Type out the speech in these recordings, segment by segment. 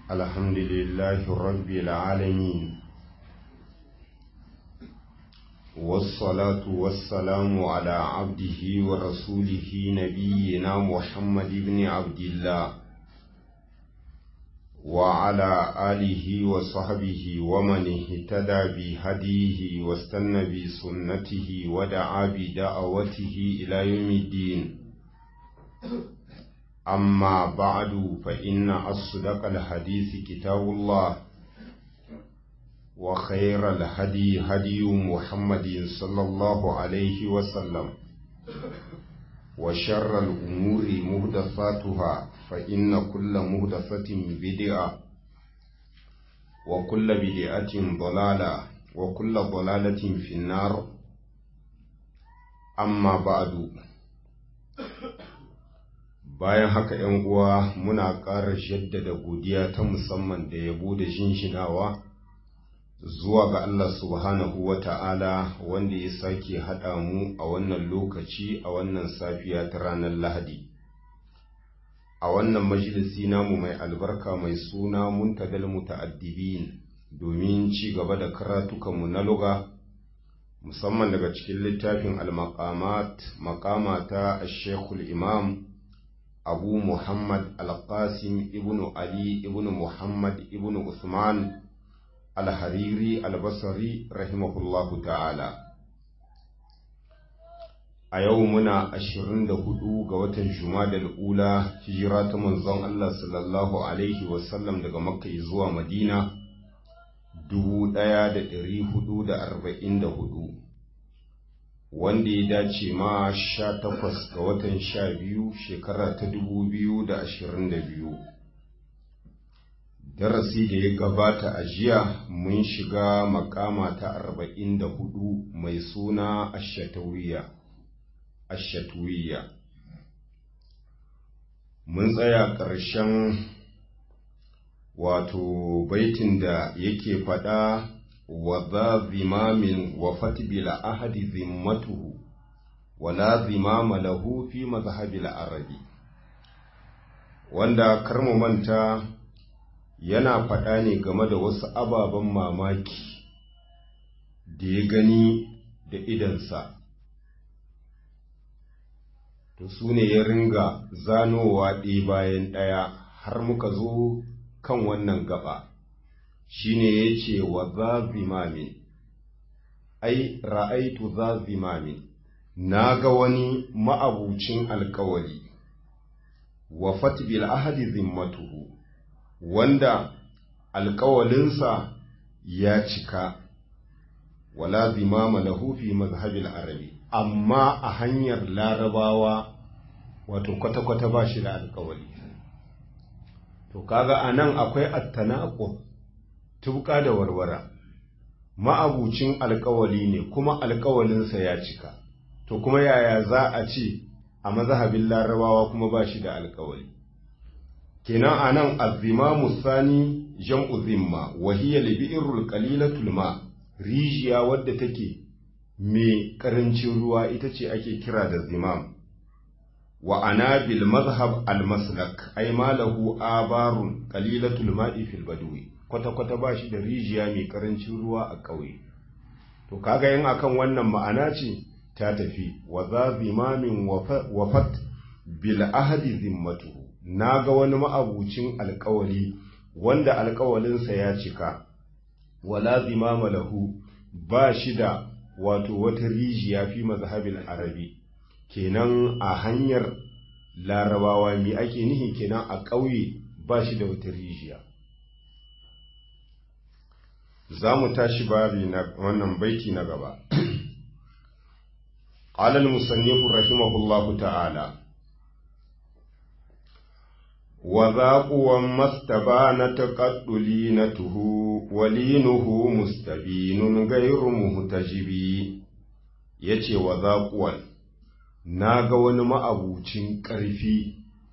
الحمد لله رب العالمين والصلاة والسلام على عبده ورسوله نبينا محمد بن عبد الله وعلى آله وصحبه ومن اهتدى بهديه واستنى بسنته ودعا بدعوته إلى يوم الدين أما بعد فإن أصدق الحديث كتاب الله وخير الهدي هدي محمد صلى الله عليه وسلم وشر الأمور مهدفاتها فإن كل مهدفة بدعة وكل بدعة ضلالة وكل ضلالة في النار أما بعد bayan haka ‘yan uwa muna ƙara jaddada godiya ta musamman da yabo da shinshinawa zuwa ga Allah subhanahu wa ta'ala wanda ya sake haɗa mu a wannan lokaci a wannan safiya ta ranar Lahadi. A wannan majalisi namu mai albarka mai suna muntadal muta'addibin domin ci gaba da karatukanmu na luga musamman daga cikin littafin al-maqamat maqama ta Sheikhul Imam abu muhammad al-qasim ibn ali ibn muhammad ibn usman al-hariri al-basri rahimahullahu ta'ala a yau muna ashirin da hudu ga watan jumadal ula hijira ta manzon Allah sallallahu alaihi wasallam daga makka zuwa madina dubu ɗaya da ɗari hudu da arba'in da hudu wanda ya dace ma sha takwas ga watan sha biyu shekara ta dubu biyu da ashirin da biyu darasi da ya gabata a jiya mun shiga makama ta arba'in da hudu mai suna ashatawiya ashatuwiya mun tsaya ƙarshen wato baitin da yake faɗa وذا ذمام وفت بلا أحد ذمته ولا ذمام له في مذهب العربي wanda karmu manta yana faɗa ne game da wasu ababen mamaki da ya gani da idansa to su ne ya ringa zanowa ɗaya bayan ɗaya har muka zo kan wannan gaba shine ya ce wa za zimamin ai ra'aitu za zimamin na ga wani ma'abucin alkawari wa fatbil ahadi zimmatuhu wanda alkawalinsa ya cika wala zimama lahu fi mazhabil arabi amma a hanyar larabawa wato kwata-kwata ba shi da alkawari to kaga anan akwai attanaqub tubka da warwara ma'abucin alkawali ne kuma alkawalinsa ya cika to kuma yaya za a ce a mazhabin larabawa kuma ba shi da alkawali kenan anan azzimamu sani jam'u zimma wa hiya libi'irul qalilatul ma rijiya wadda take mai karancin ruwa ita ce ake kira da zimam wa ana bil mazhab al maslak ay malahu abarun qalilatul ma'i fil badwi kwata-kwata ba shi da rijiya mai karancin ruwa a ƙauye. To, kaga yin akan wannan ma'ana ce ta tafi, wa za zimamin wafat bil ahadi zimmatuhu, na ga wani ma'abucin alkawali wanda alkawalinsa ya cika, wala zimama lahu ba shi da wato wata rijiya fi mazhabin arabi, kenan a hanyar larabawa mi ake nihi kenan a ƙauye ba shi da wata rijiya. za mu tashi babi na wannan baiti na gaba. Alal musannifu rahimahullahu ta'ala, wa zaƙuwan mastaba na taƙaɗuli na tuhu, walinuhu mustabinun gairu muhtajibi ya ce wa zaƙuwan, na ga wani ma'abucin ƙarfi,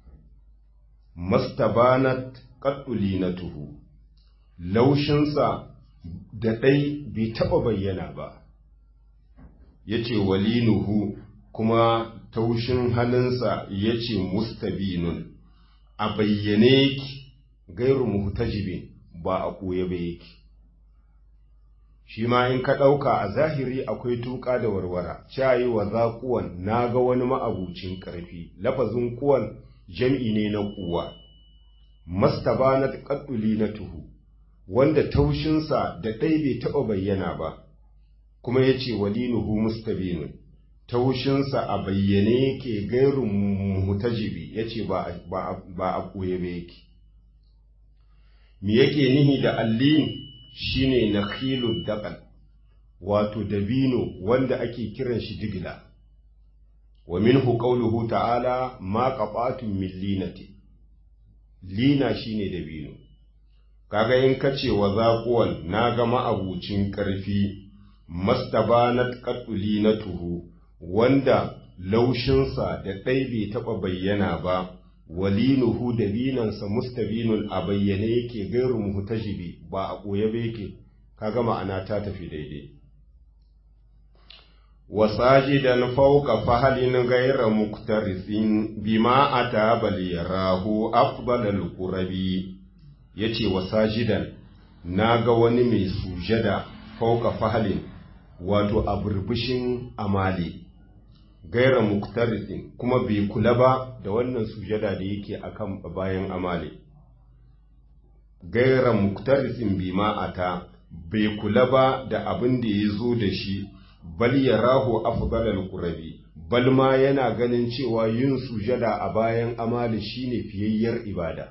mastaba na taƙaɗuli na tuhu, laushinsa da ɗai bai taɓa bayyana ba, ya ce walinuhu kuma taushin halinsa ya ce mustabinun a bayyane ki gairu muhtajibin ba a koye ba yake shi ma in ka ɗauka a zahiri akwai tuƙa da warwara cayi wa za kuwan na ga wani ma'abucin ƙarfi lafazin kuwan jam'i ne na kuwa mastaba na ƙadduli na tuhu wanda taushinsa da ɗai bai taɓa bayyana ba kuma ya ce walinuhu mustabinun taushinsa a bayyane yake gairu mutajibi ya ce ba a ɓoye ba yake me yake nihi da allin shine na khilud daƙal wato dabino wanda ake kiran shi digila wa minhu qawluhu ta'ala ma qabatun min linati lina shine dabino kaga in kace wa zaquwan naga ma'abucin karfi mastabanat qatulinatuhu wanda laushinsa da ɗai bai taɓa bayyana ba walinuhu da binansa mustabinun a bayyane yake gairu muhtajibi ba a ɓoye ba yake kaga ma'ana ta tafi daidai wasajidan fawqa fahalin ghayra muktarisin bima ata bal yarahu afdalal qurabi yace wasajidan naga wani mai sujada fawqa fahalin wato a burbushin amali gaira muktarisin kuma bai kula ba da wannan sujada da yake akan bayan amali gaira muktarisin bima ata bai kula ba da abin da ya zo da shi bal ya rahu afdalal qurabi bal ma yana ganin cewa yin sujada a bayan amali shine fiyayyar ibada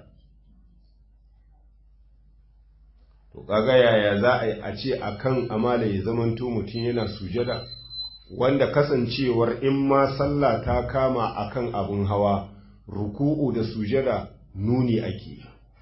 to kaga yaya za a yi a ce akan amali ya zamanto mutum yana sujada wanda kasancewar in ma sallah ta kama akan abun hawa ruku'u da sujada nuni ake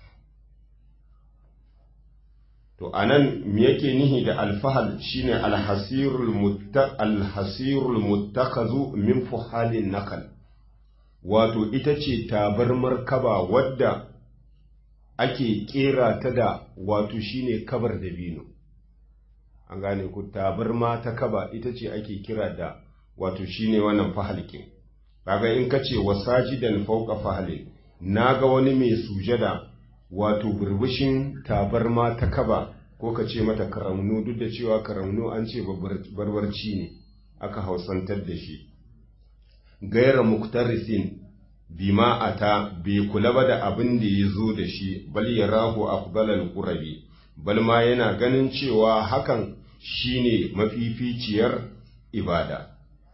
to anan me yake nihi da alfahal shine alhasirul muttaq alhasirul muttakazu min fuhalin nakal wato ita ce tabarmar kaba wadda ake kera ta da wato shine kabar dabino an gane ku tabarma ta kaba ita ce ake kira da wato shine wannan fahalkin kaga in ka ce wasajidan fauka fahalin naga wani mai sujada wato burbushin tabarma ta kaba ko ka ce mata karamnu duk da cewa karamnu an ce barbarci ne aka hausantar da shi gaira muktarisin bima ata bai kula ba da abin da ya zo da shi bal yarahu afdalal qurabi bal ma yana ganin cewa hakan shine mafificiyar ibada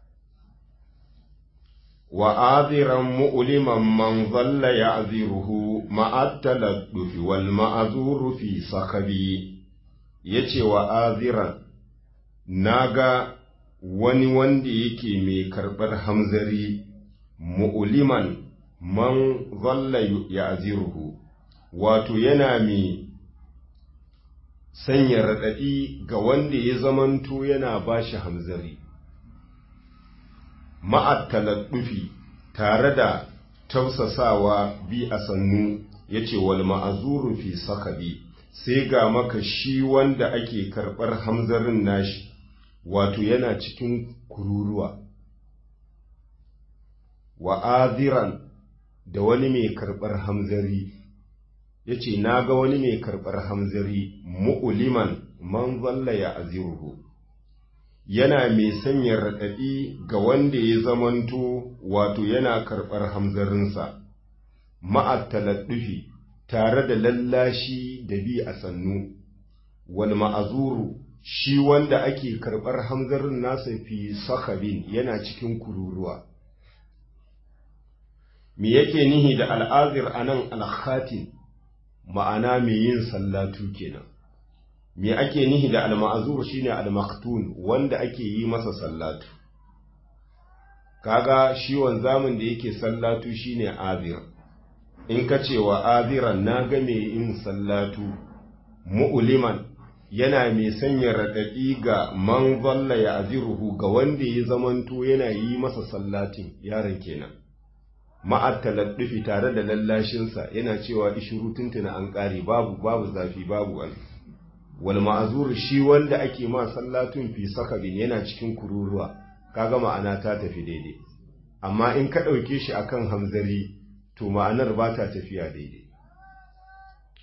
wa aziran mu'liman man zalla ya'ziruhu ma'attaladdufi wal ma'azuru fi sakabi yace wa aziran naga wani wanda yake mai karɓar hamzari mu'liman man zalla ya'ziruhu wato yana mai sanya raɗaɗi ga wanda ya zamanto yana ba shi hamzari ma'attaladdufi tare da tausasawa bi a sannu ya ce wal ma'azuru fi sakabi sai ga maka shi wanda ake karɓar hamzarin nashi wato yana cikin kururuwa wa aziran da wani mai karɓar hamzari ya ce na ga wani mai karɓar hamzari mu'uliman man zalla ya aziruhu yana mai sanya raɗaɗi ga wanda ya zamanto wato yana karɓar hamzarinsa ma'attaladdufi tare da lallashi da bi a sannu wal ma'azuru shi wanda ake karɓar hamzarin nasa fi sakabin yana cikin kururuwa me yake nihi da al'azir anan al-khatim ma'ana mai yin sallatu kenan me ake nihi da al-ma'zur shine al-maktun wanda ake yi masa sallatu kaga shi wanzamin da yake sallatu shine azir in ka ce wa aziran na ga mai yin sallatu mu'liman yana mai sanya raɗaɗi ga man zalla ya aziruhu ga wanda ya zamanto yana yi masa sallatin yaron kenan ma'attaladdufi tare da lallashinsa yana cewa ishiru tuntuna an ƙare babu babu zafi babu wani wal ma'azur shi wanda ake ma sallatun fi sakabin yana cikin kururuwa kaga ma'ana ta tafi daidai amma in ka ɗauke shi akan hamzari to ma'anar ba ta tafiya daidai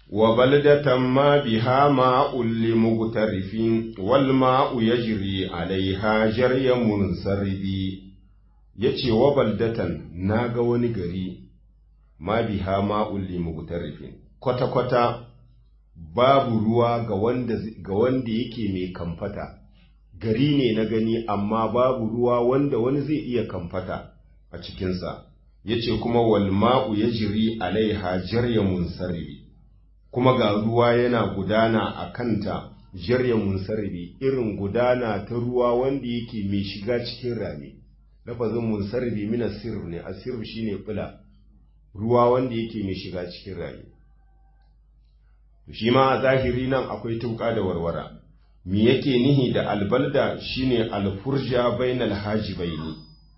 وبلدة ما بها ماء لمغترف والماء يجري عليها جري منصرب yace wa baldatan naga wani gari ma biha ma'ul li mugtarifin kwata kwata babu ruwa ga wanda ga wanda yake mai kamfata gari ne na gani amma babu ruwa wanda wani zai iya kamfata a cikinsa yace kuma wal ma'u yajri alaiha jarya munsaribi kuma ga ruwa yana gudana a kanta jarya munsaribi irin gudana ta ruwa wanda yake mai shiga cikin rami lafazin munsaribi min asir ne asir shine bula ruwa wanda yake mai shiga cikin rami shi ma a zahiri nan akwai tuka da warwara me yake nihi da albalda shine alfurja bainal hajibaini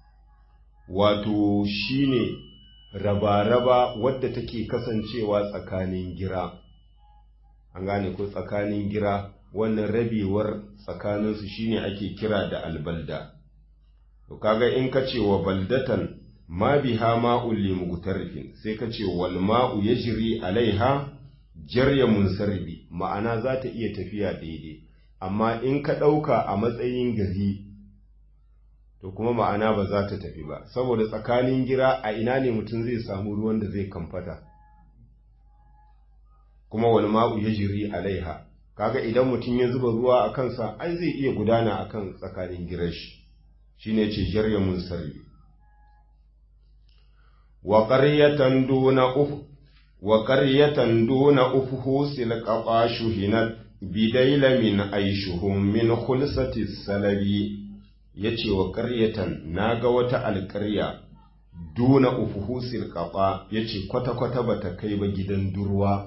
wato shine raba-raba wadda take kasancewa tsakanin gira an gane ko tsakanin gira wannan rabewar tsakaninsu shine ake kira da albalda to kaga in ka ce wa baldatan ma biha ma'ul li mughtarifin sai ka ce wal ma'u yajri alaiha jarya munsarbi ma'ana za ta iya tafiya daidai amma in ka ɗauka a matsayin gari to kuma ma'ana ba za ta tafi ba saboda tsakanin gira a ina ne mutum zai samu ruwan da zai kamfata kuma wani ma'u ya jiri alaiha kaga idan mutum ya zuba ruwa a kansa ai zai iya gudana a kan tsakanin girashi shi ne ce jarya mun sarri wa ƙaryatan duna ufu wa ƙaryatan duna ufuhu silƙaƙa shuhinat bidaila min aishuhum min khulsati salabi ya ce wa ƙaryatan na ga wata alƙarya duna ufuhusil ƙaɓa ya ce kwata-kwata ba ta kai ba gidan durwa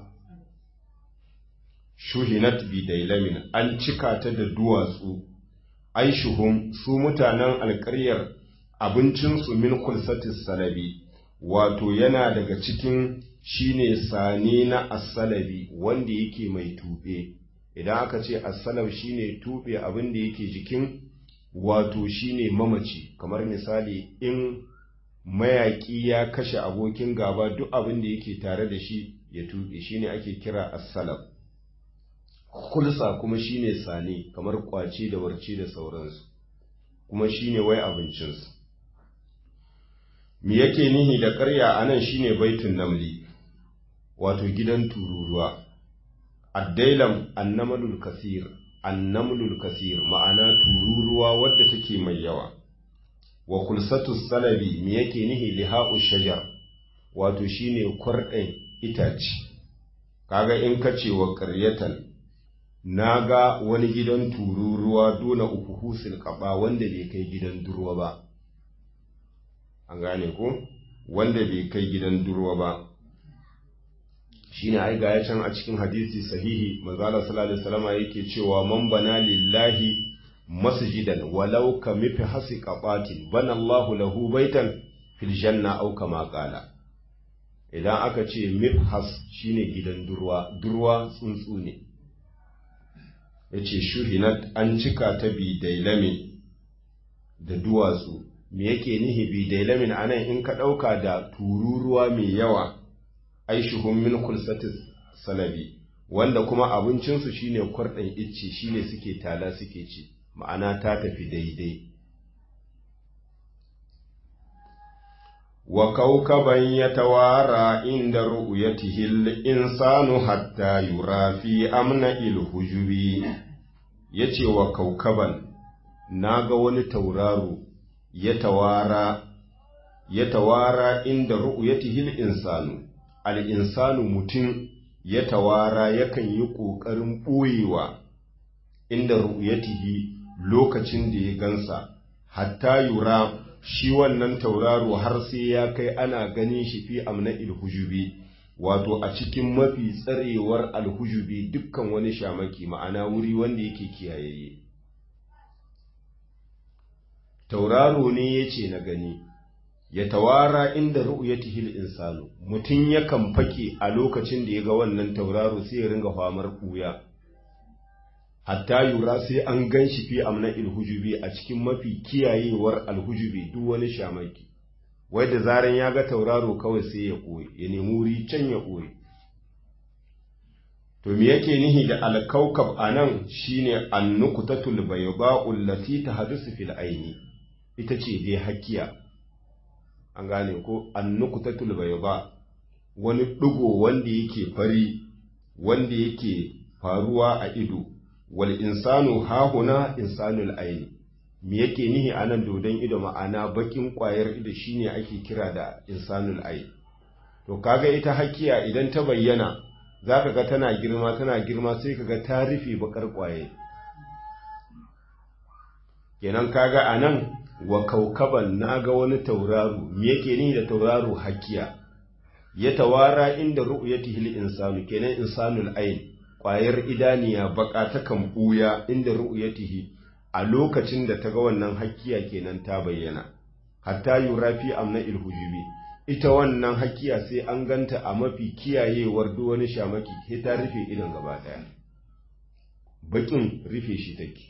shuhinat bidailamin an cika ta da duwatsu aishuhum su mutanen alƙaryar abincinsu min kulsatis salabi wato yana daga cikin shine sane na asalabi wanda yake mai tuɓe idan aka ce asalab shine tuɓe abin da yake jikin wato shine mamaci kamar misali in mayaƙi ya kashe abokin gaba duk abin da yake tare da shi ya tuɓe shine ake kira assalab kulsa kuma shine sane kamar kwace da warce da sauransu kuma shine wai abincinsu me yake nihi da ƙarya anan shine baitun namli wato gidan tururuwa addailam annamalul kasir annamlul kasir ma'ana tururuwa wadda take mai yawa wa kulsatu salabi me yake nihi liha'u shajar wato shine kwarɗin itace kaga in ka ce wa ƙaryatan naga wani gidan tururuwa dole uku husil ƙaba wanda bai kai gidan durwa ba an gane ko wanda bai kai gidan durwa ba shine ai ga can a cikin hadisi sahihi manzala sallallahu alaihi wasallam yake cewa man bana lillahi masjidan walau ka mifi hasi qabatin bana Allahu lahu baitan fil janna aw kama qala idan aka ce mifhas shine gidan durwa durwa tsuntsu ne yace shuhinat an cika ta bi dailame da duwatsu me yake nihi bi dailamin anan in ka dauka da tururuwa mai yawa aishuhum min kulsatis salabi wanda kuma abincinsu shine kwarɗin icce shine suke tala suke ci ma'ana ta tafi daidai wa kaukaban ya tawara inda ru'yatihi al-insanu hatta yura fi amna il-hujubi yace wa kaukaban naga wani tauraro ya tawara ya tawara inda ru'yatihi al-insanu al'insanu mutum ya tawara yakan yi ƙoƙarin ɓoyewa inda ru'yatihi lokacin da ya gansa, hatta yura shi wannan tauraro har sai ya kai ana ganin shi fi amna ilhujubi, wato a cikin mafi tsarewar alhujubi dukkan wani shamaki ma'ana wuri wanda yake kiyaye. Tauraro ne ya ce na gani. ya tawara inda ru'yatihi al-insanu mutun yakan fake a lokacin da ya ga wannan tauraro sai ya ringa famar kuya hatta yura sai an ganshi fi amna ilhujubi a cikin mafi kiyayewar alhujubi duk wani shamaki wai da zaran ya ga tauraro kawai sai ya koyi ya nemi wuri can ya koyi to me yake nihi da alkaukab anan shine annukutatul bayda'u allati tahdusu fil aini ita ce dai hakiya an gane ko annukutatul bayda wani dugo wanda yake fari wanda yake faruwa a ido wal insanu hahuna insanul aini me yake nihi anan dodon ido ma'ana bakin kwayar ido shine ake kira da insanul aini to kaga ita hakiya idan ta bayyana zaka ga tana girma tana girma sai kaga ta rufe bakar kwaye kenan kaga anan wa kaukaban naga wani tauraro me yake nihi da tauraro hakiya ya tawara inda ru'yatihi al-insanu kenan insanul ayn ƙwayar idaniya baka ta kan ɓuya inda ru'yatihi a lokacin da ta ga wannan hakkiya kenan ta bayyana hatta yurafi amna ilhujubi ita wannan hakkiya sai an ganta a mafi kiyayewar duk wani shamaki sai ta rufe idan gaba daya bakin rufe shi take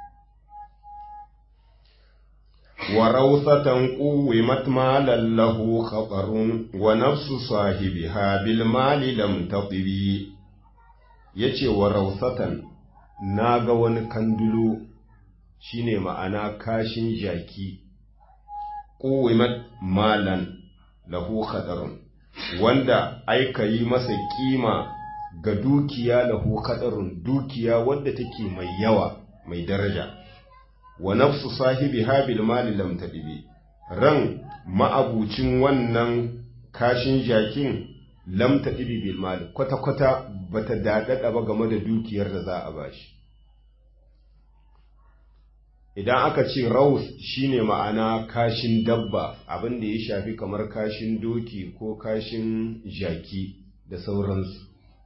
وروثة قومت مالا له خطر ونفس صاحبها بالمال لم تطبي yace wa rausatan na ga wani kandulo shine ma'ana kashin jaki ƙuwimat malan lahu khatarun wanda aika yi masa kima ga dukiya lahu khatarun dukiya wadda take mai yawa mai daraja wa nafsu sahibi habil mali lam tadibi ran ma'abucin wannan kashin jakin lam tadibi bil mali kwata kwata bata dadada ba game da dukiyar da za a bashi idan aka ce raus shine ma'ana kashin dabba abin da ya shafi kamar kashin doki ko kashin jaki da sauransu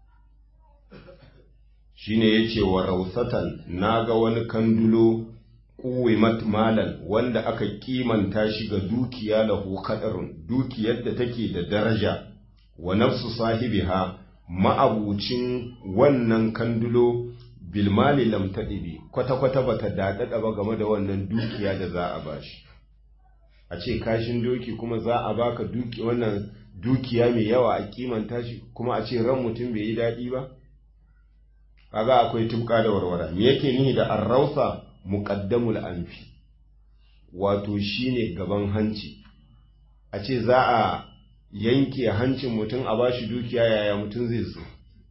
shine yace wa rausatan naga wani kandulo kuwimat malan wanda aka kimanta shi ga dukiya lahu kadarun dukiyar da take da daraja wa nafsu sahibiha ma'abucin wannan kandulo bilmali lam tadibi kwata kwata bata dadada ba game da wannan dukiya da za a bashi a ce kashin doki kuma za a baka duki wannan dukiya mai yawa a kimanta shi kuma a ce ran mutum bai yi daɗi ba kaga akwai tubka da warwara me yake nihi da arrausa muqaddamul anfi wato shine gaban hanci a ce za a yanke hancin mutum a bashi dukiya yaya mutum zai so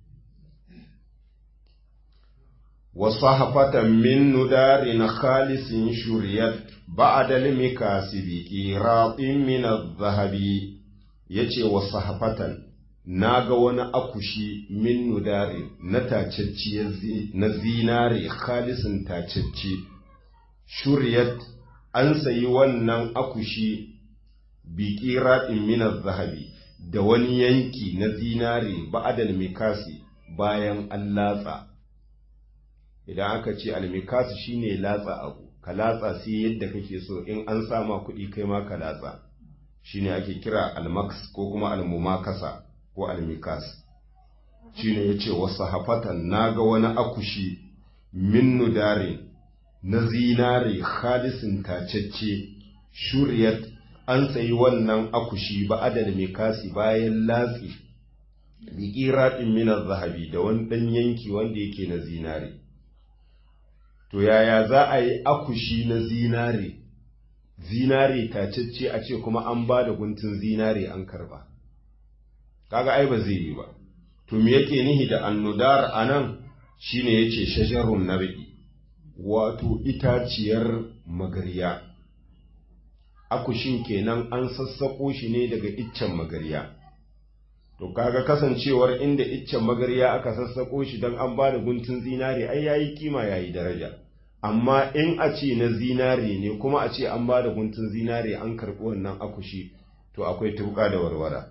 wasu hafatan min nudarin khalisin shuriyat ba'dal mikasibi qiratin min adh-dhahabi yace wasu hafatan naga wani akushi min nudari na tacacciyar na zinare khalisin tacacce shuriyat an sayi wannan akushi bi qiratin min adh-dhahabi da wani yanki na zinare ba'dal mikasi bayan an latsa idan aka ce almikasu shine latsa abu ka latsa sai yadda kake so in an sama kuɗi kai ma ka latsa shine ake kira almaks ko kuma almumakasa ko almikas shine yace wasu hafatan naga wani akushi min nudarin na zinare khalisin tacecce shuriyat an sayi wannan akushi ba adal mikasi bayan latsi bi qiratin min zahabi da wani dan yanki wanda yake na zinare to yaya za a yi akushi na zinare zinare tacecce a ce kuma an ba da guntun zinare an karba kaga ai ba zai yi ba to me yake nihi da annudar anan shine yace shajarun nabi wato itaciyar magarya akushin kenan an sassako shi ne daga iccen magarya to kaga kasancewar inda iccen magarya aka sassako shi don an ba da guntun zinare ai yayi kima yayi daraja amma in a ce na zinare ne kuma a ce an ba da guntun zinare an karɓi wannan akushi to akwai tuka da warwara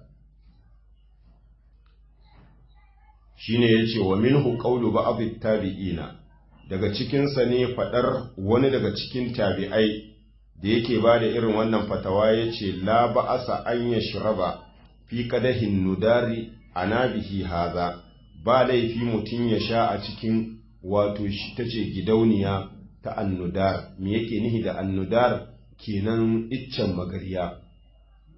shine yace wa minhu qawlu ba'd tabi'ina daga cikin sa ne fadar wani daga cikin tabi'ai da yake ba da irin wannan fatawa yace la ba'asa an yashraba fi qadahin nudari anabihi haza ba laifi mutum ya sha a cikin wato shi tace gidauniya ta annudar me yake nihi da annudar kenan iccen magariya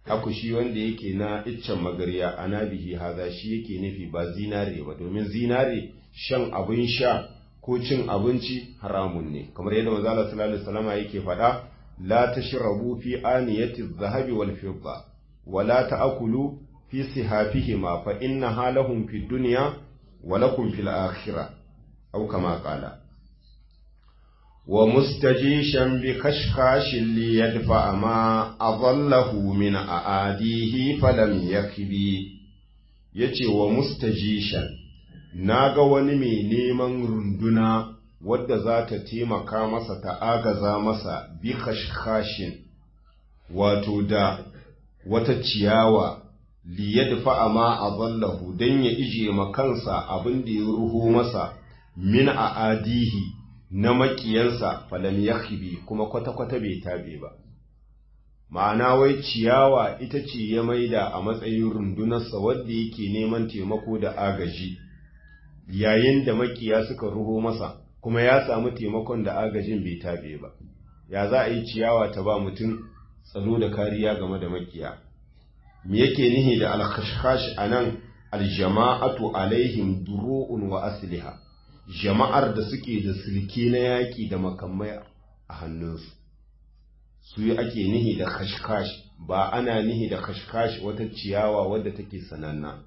akushi wanda yake na iccen magariya ana bihi haza shi yake nufi ba zinare ba domin zinare shan abin sha ko cin abinci haramun ne kamar yadda manzo Allah sallallahu alaihi wasallam yake faɗa la tashrabu fi aniyati adh-dhahabi wal fidda wa la ta'kulu fi sihafihima fa inna halahum fi dunya wa lakum fil akhirah aw kama qala wa mustajishan bi kashkashin li yadfa ma adallahu min aadihi falam yakbi yace wa mustajishan naga wani mai neman runduna wadda za ta taimaka masa ta agaza masa bi kashkashin wato da wata ciyawa liyadfa ma adallahu dan ya ije makansa abin da ya ruho masa min aadihi na makiyansa falam yakhibi kuma kwata-kwata bai tabe ba ma'ana wai ciyawa ita ce ya maida a matsayin rundunarsa wadda yake neman taimako da agaji yayin da makiya suka ruho masa kuma ya samu taimakon da agajin bai tabe ba ya za a yi ciyawa ta ba mutum tsaro da kariya game da makiya me yake nihi da alkhashkash anan aljama'atu alaihim duru'un wa asliha jama'ar da suke da silke na yaƙi da makamai a hannunsu su yi ake nihi da kashkash ba ana nihi da kashkash wata ciyawa wadda take sananna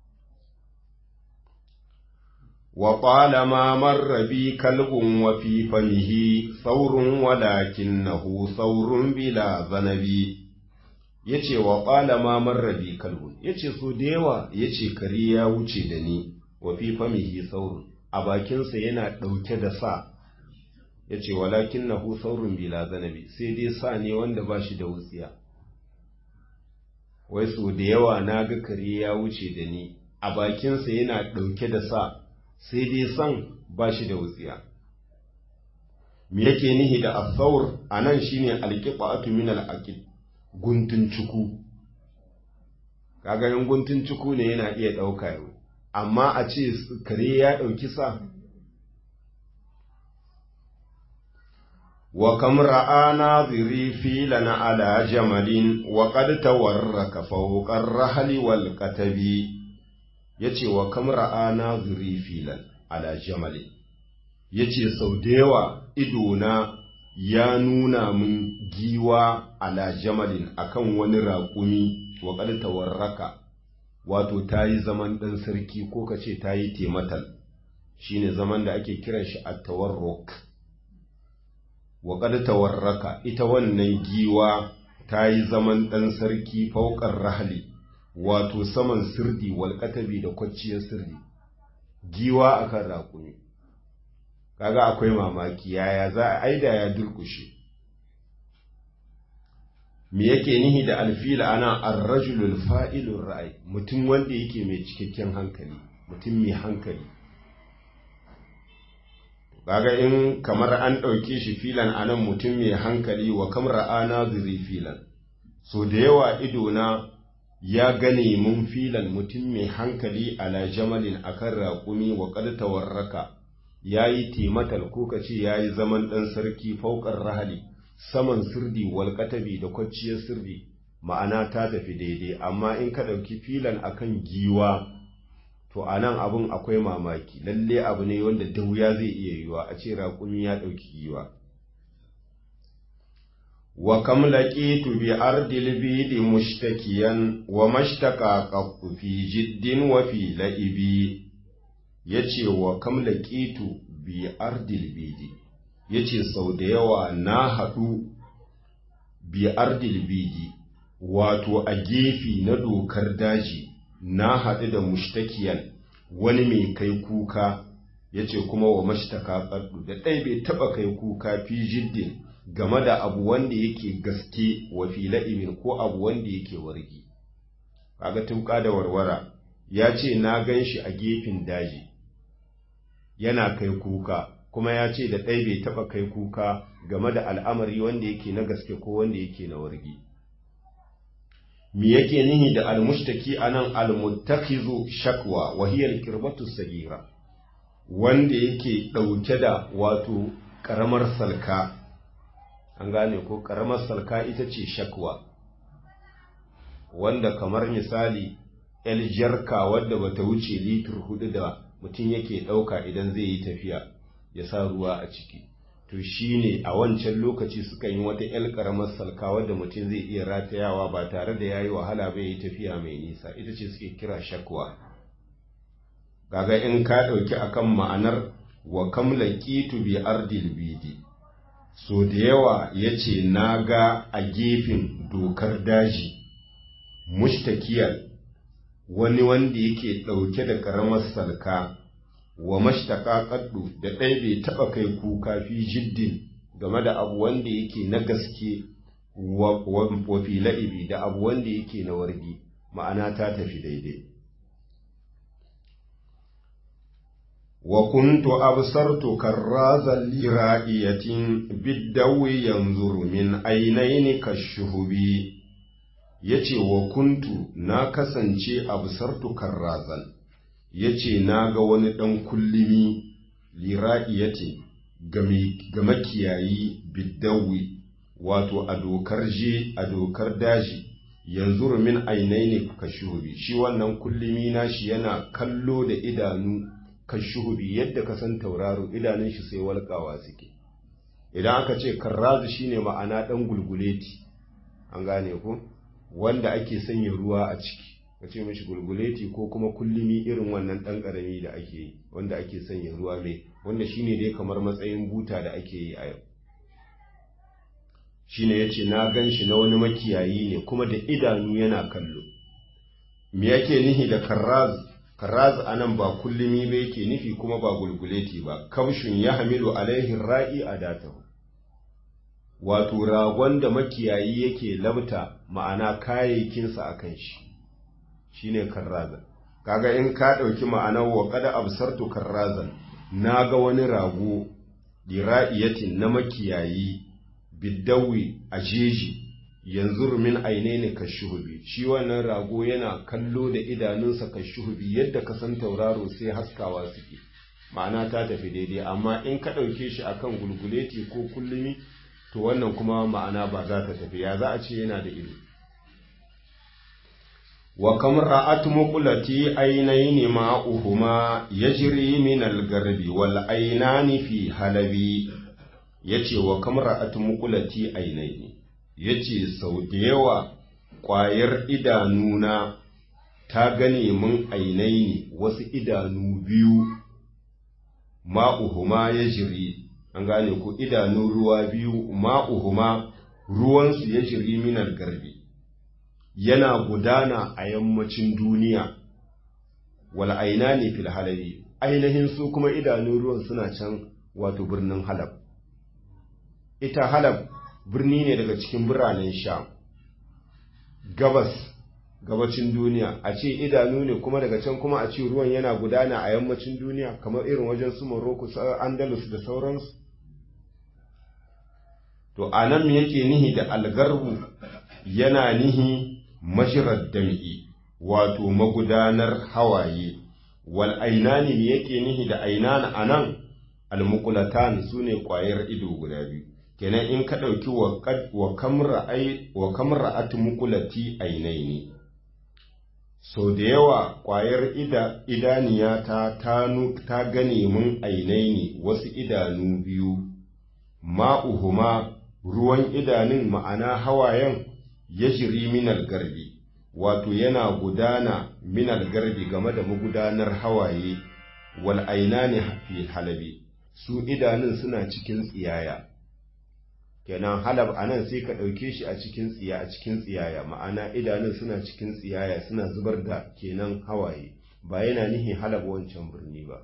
wa ƙwalama marrabi kalbun wa fi famihi saurun walakinnahu saurun bila zanabi ya ce wa ƙwalama marrabi kalbun ya ce so da yawa ya ce kare ya wuce da ni wa fi famihi saurun a bakinsa yana ɗauke da sa ya ce walakin na hu saurin bila zanabi sai dai sa ne wanda ba shi da wutsiya wai so da yawa na ga kare ya wuce da ni a bakinsa yana ɗauke da sa sai dai san ba shi da wutsiya me yake nihi da asaur a nan shine alƙiɓa'atu min al'aqid guntun cuku kaga yin guntun cuku ne yana iya ɗauka yau amma a ce kare ya ɗauki sa wa kam ra'a naziri filan ala jamalin wa qad tawarraka fawqa ar-rahli wal katabi yace wa kam ra'a naziri filan ala jamalin yace sau da yawa idona ya nuna min giwa ala jamalin akan wani raƙumi wa qad tawarraka wato ta yi zaman ɗan sarki ko ka ce ta yi tematal shi ne zaman da ake kiran shi a tawarrok wa tawarraka ita wannan giwa ta yi zaman ɗan sarki faukar rahali wato saman sirdi walƙatabi da kwacciyar sirdi giwa akan raƙumi kaga akwai mamaki yaya za a aida ya durkushe me yake nihi da alfila ana arrajulul fa'ilun ra'ayi mutum wanda yake mai cikakken hankali mutum mai hankali kaga in kamar an ɗauke shi filan anan mutum mai hankali wa kam ra'ana zuri filan so da yawa idona ya gane mun filan mutum mai hankali ala jamalin akan raƙumi wa qad tawarraka yayi timatal ko kace yayi zaman ɗan sarki faukar rahali saman sirdi walƙatabi da kwacciyar sirdi ma'ana ta tafi daidai amma in ka ɗauki filan akan giwa to a nan abin akwai mamaki lalle abu ne wanda da wuya zai iya yiwa a ce raƙumi ya ɗauki giwa wa kam laqitu bi ardil bidi mushtakiyan wa mashtaka qaffu fi jiddin wa fi la'ibi yace wa kam laqitu bi ardil bidi ya ce sau da yawa na haɗu biyar dilbidi wato a gefe na dokar daji na haɗu da mushtakiyan wani mai kai kuka ya ce kuma wa mashtaka ƙaddu da ɗai bai taɓa kai kuka fi jiddin game da abu wanda yake gaske wa fila'imin ko abu wanda yake wargi kaga tuka da warwara ya ce na gan shi a gefen daji yana kai kuka kuma ya ce da ɗai bai taɓa kai kuka game da al'amari wanda yake na gaske ko wanda yake na wargi. Me yake nihi da almushtaki a nan almuttakizu shakwa wahiyar kirbatu sagira, wanda yake ɗauke da wato ƙaramar salka, an gane ko ƙaramar salka ita ce shakwa. wanda kamar misali el jarka wadda bata wuce litir hudu da mutum yake ɗauka idan zai yi tafiya ya sa ruwa a ciki to shine a wancan lokaci suka yi wata el karamar salka wadda mutum zai iya ratayawa ba tare da yayi wahala ba yi tafiya mai nisa ita ce suke kira shakwa kaga in ka ɗauki akan ma'anar wa kam laqitu bi ardil bidi so da yawa yace naga a gefen dokar daji mustakiyar wani wanda yake ɗauke da ƙaramar salka wa mashtaka kaddu da ɗaya bai taɓa kai kuka fi jiddin game da abu wanda yake na gaske wa fi la'ibi da abu wanda yake na wargi ma'ana ta tafi daidai wa kuntu absartu karrazan lira'iyatin biddawi yanzuru min ainaini kashuhubi yace wa kuntu na kasance absartu karrazan yace na ga wani ɗan kullimi lira'iyatin ga makiyayi biddawi wato a dokar je a dokar daji yanzu min ainaini kashuhubi shi wannan kullimi nashi yana kallo da idanu kashuhubi yadda ka san tauraro idanun shi sai walƙawa suke idan aka ce karrazu shine ma'ana ɗan gulguleti an gane ku wanda ake sanya ruwa a ciki ka ce mishi gulguleti ko kuma kullumi irin wannan ɗan ƙarami da ake yi wanda ake sanya ruwa mai wanda shine dai kamar matsayin buta da ake yi a yau shine yace na gan shi na wani makiyayi ne kuma da idanu yana kallo me yake nihi da karraz karraz anan ba kullumi ba yake nufi kuma ba gulguleti ba kabshun ya hamilu alaihi ra'i adatahu wato ragon da makiyayi yake labta ma'ana kayayyakinsa a kan shi shine karrazan kaga in ka ɗauki ma'anar wa kada absartu karrazan na ga wani rago dira'iyatin na makiyayi biddawi a jeji yanzu min aine kashuhubi shi wannan rago yana kallo da idanunsa kashuhubi yadda ka san tauraro sai haskawa suke ma'ana ta tafi daidai amma in ka ɗauke shi akan gulguleti ko kullumi to wannan kuma ma'ana ba za ta tafi ya za a ce yana da ido wa kam ra'at muqlati aynayn ma'uhuma yajri min al-garbi wal aynani fi halabi yace wa kam ra'at muqlati aynayn yace sau da yawa ƙwayar idanuna ta gane mun ainaini wasu idanu biyu ma'uhuma yajri an gane ku idanu ruwa biyu ma'uhuma ruwansu ya jiri minar garbi yana gudana a yammacin duniya wal aina ne fil halabi ainihin su kuma idanu ruwan suna can wato birnin halab ita halab birni ne daga cikin biranen sha gabas gabacin duniya a ce idanu ne kuma daga can kuma a ce ruwan yana gudana a yammacin duniya kamar irin wajen su Morocco su Andalus da sauransu to anan yake nihi da algarbu yana nihi mashirar dam'i wato magudanar hawaye wal ainani me yake nihi da ainana anan almuqulatan sune kwayar ido guda biyu kenan in ka dauki wa wa kamra ai wa kamra atmuqulati ainaini so da yawa kwayar ida idaniya ta tanu ta gane mun ainaini wasu idanu biyu ma'uhuma ruwan idanun ma'ana hawayen ya jiri minal garbi wato yana gudana minal garbi game da magudanar hawaye wal ainani fi halabi su idanun suna cikin tsiyaya kenan halab anan sai ka ɗauke shi a cikin tsiya a cikin tsiyaya ma'ana idanun suna cikin tsiyaya suna zubar da kenan hawaye ba yana nihin halab wancan birni ba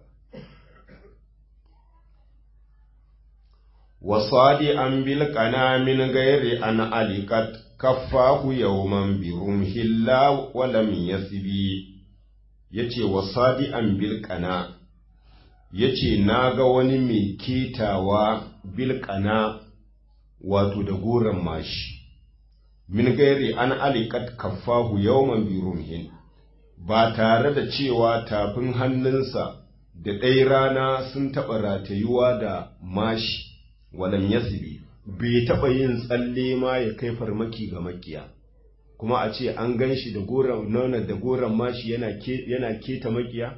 وصادئا بالقنا من غير أن علقت كفاه يوما برمح الله ولم يسبي yace wasadi'an bilqana yace naga wani mai ketawa bilqana wato da goran mashi min gairi an alikat kaffahu yawman birumhin ba tare da cewa tafin hannunsa da ɗaya rana sun taɓa ratayuwa da mashi walam yasbi bai taɓa yin tsalle ma ya kai farmaki ga makiya kuma a ce an gan shi da goron nuna da goron mashi yana keta makiya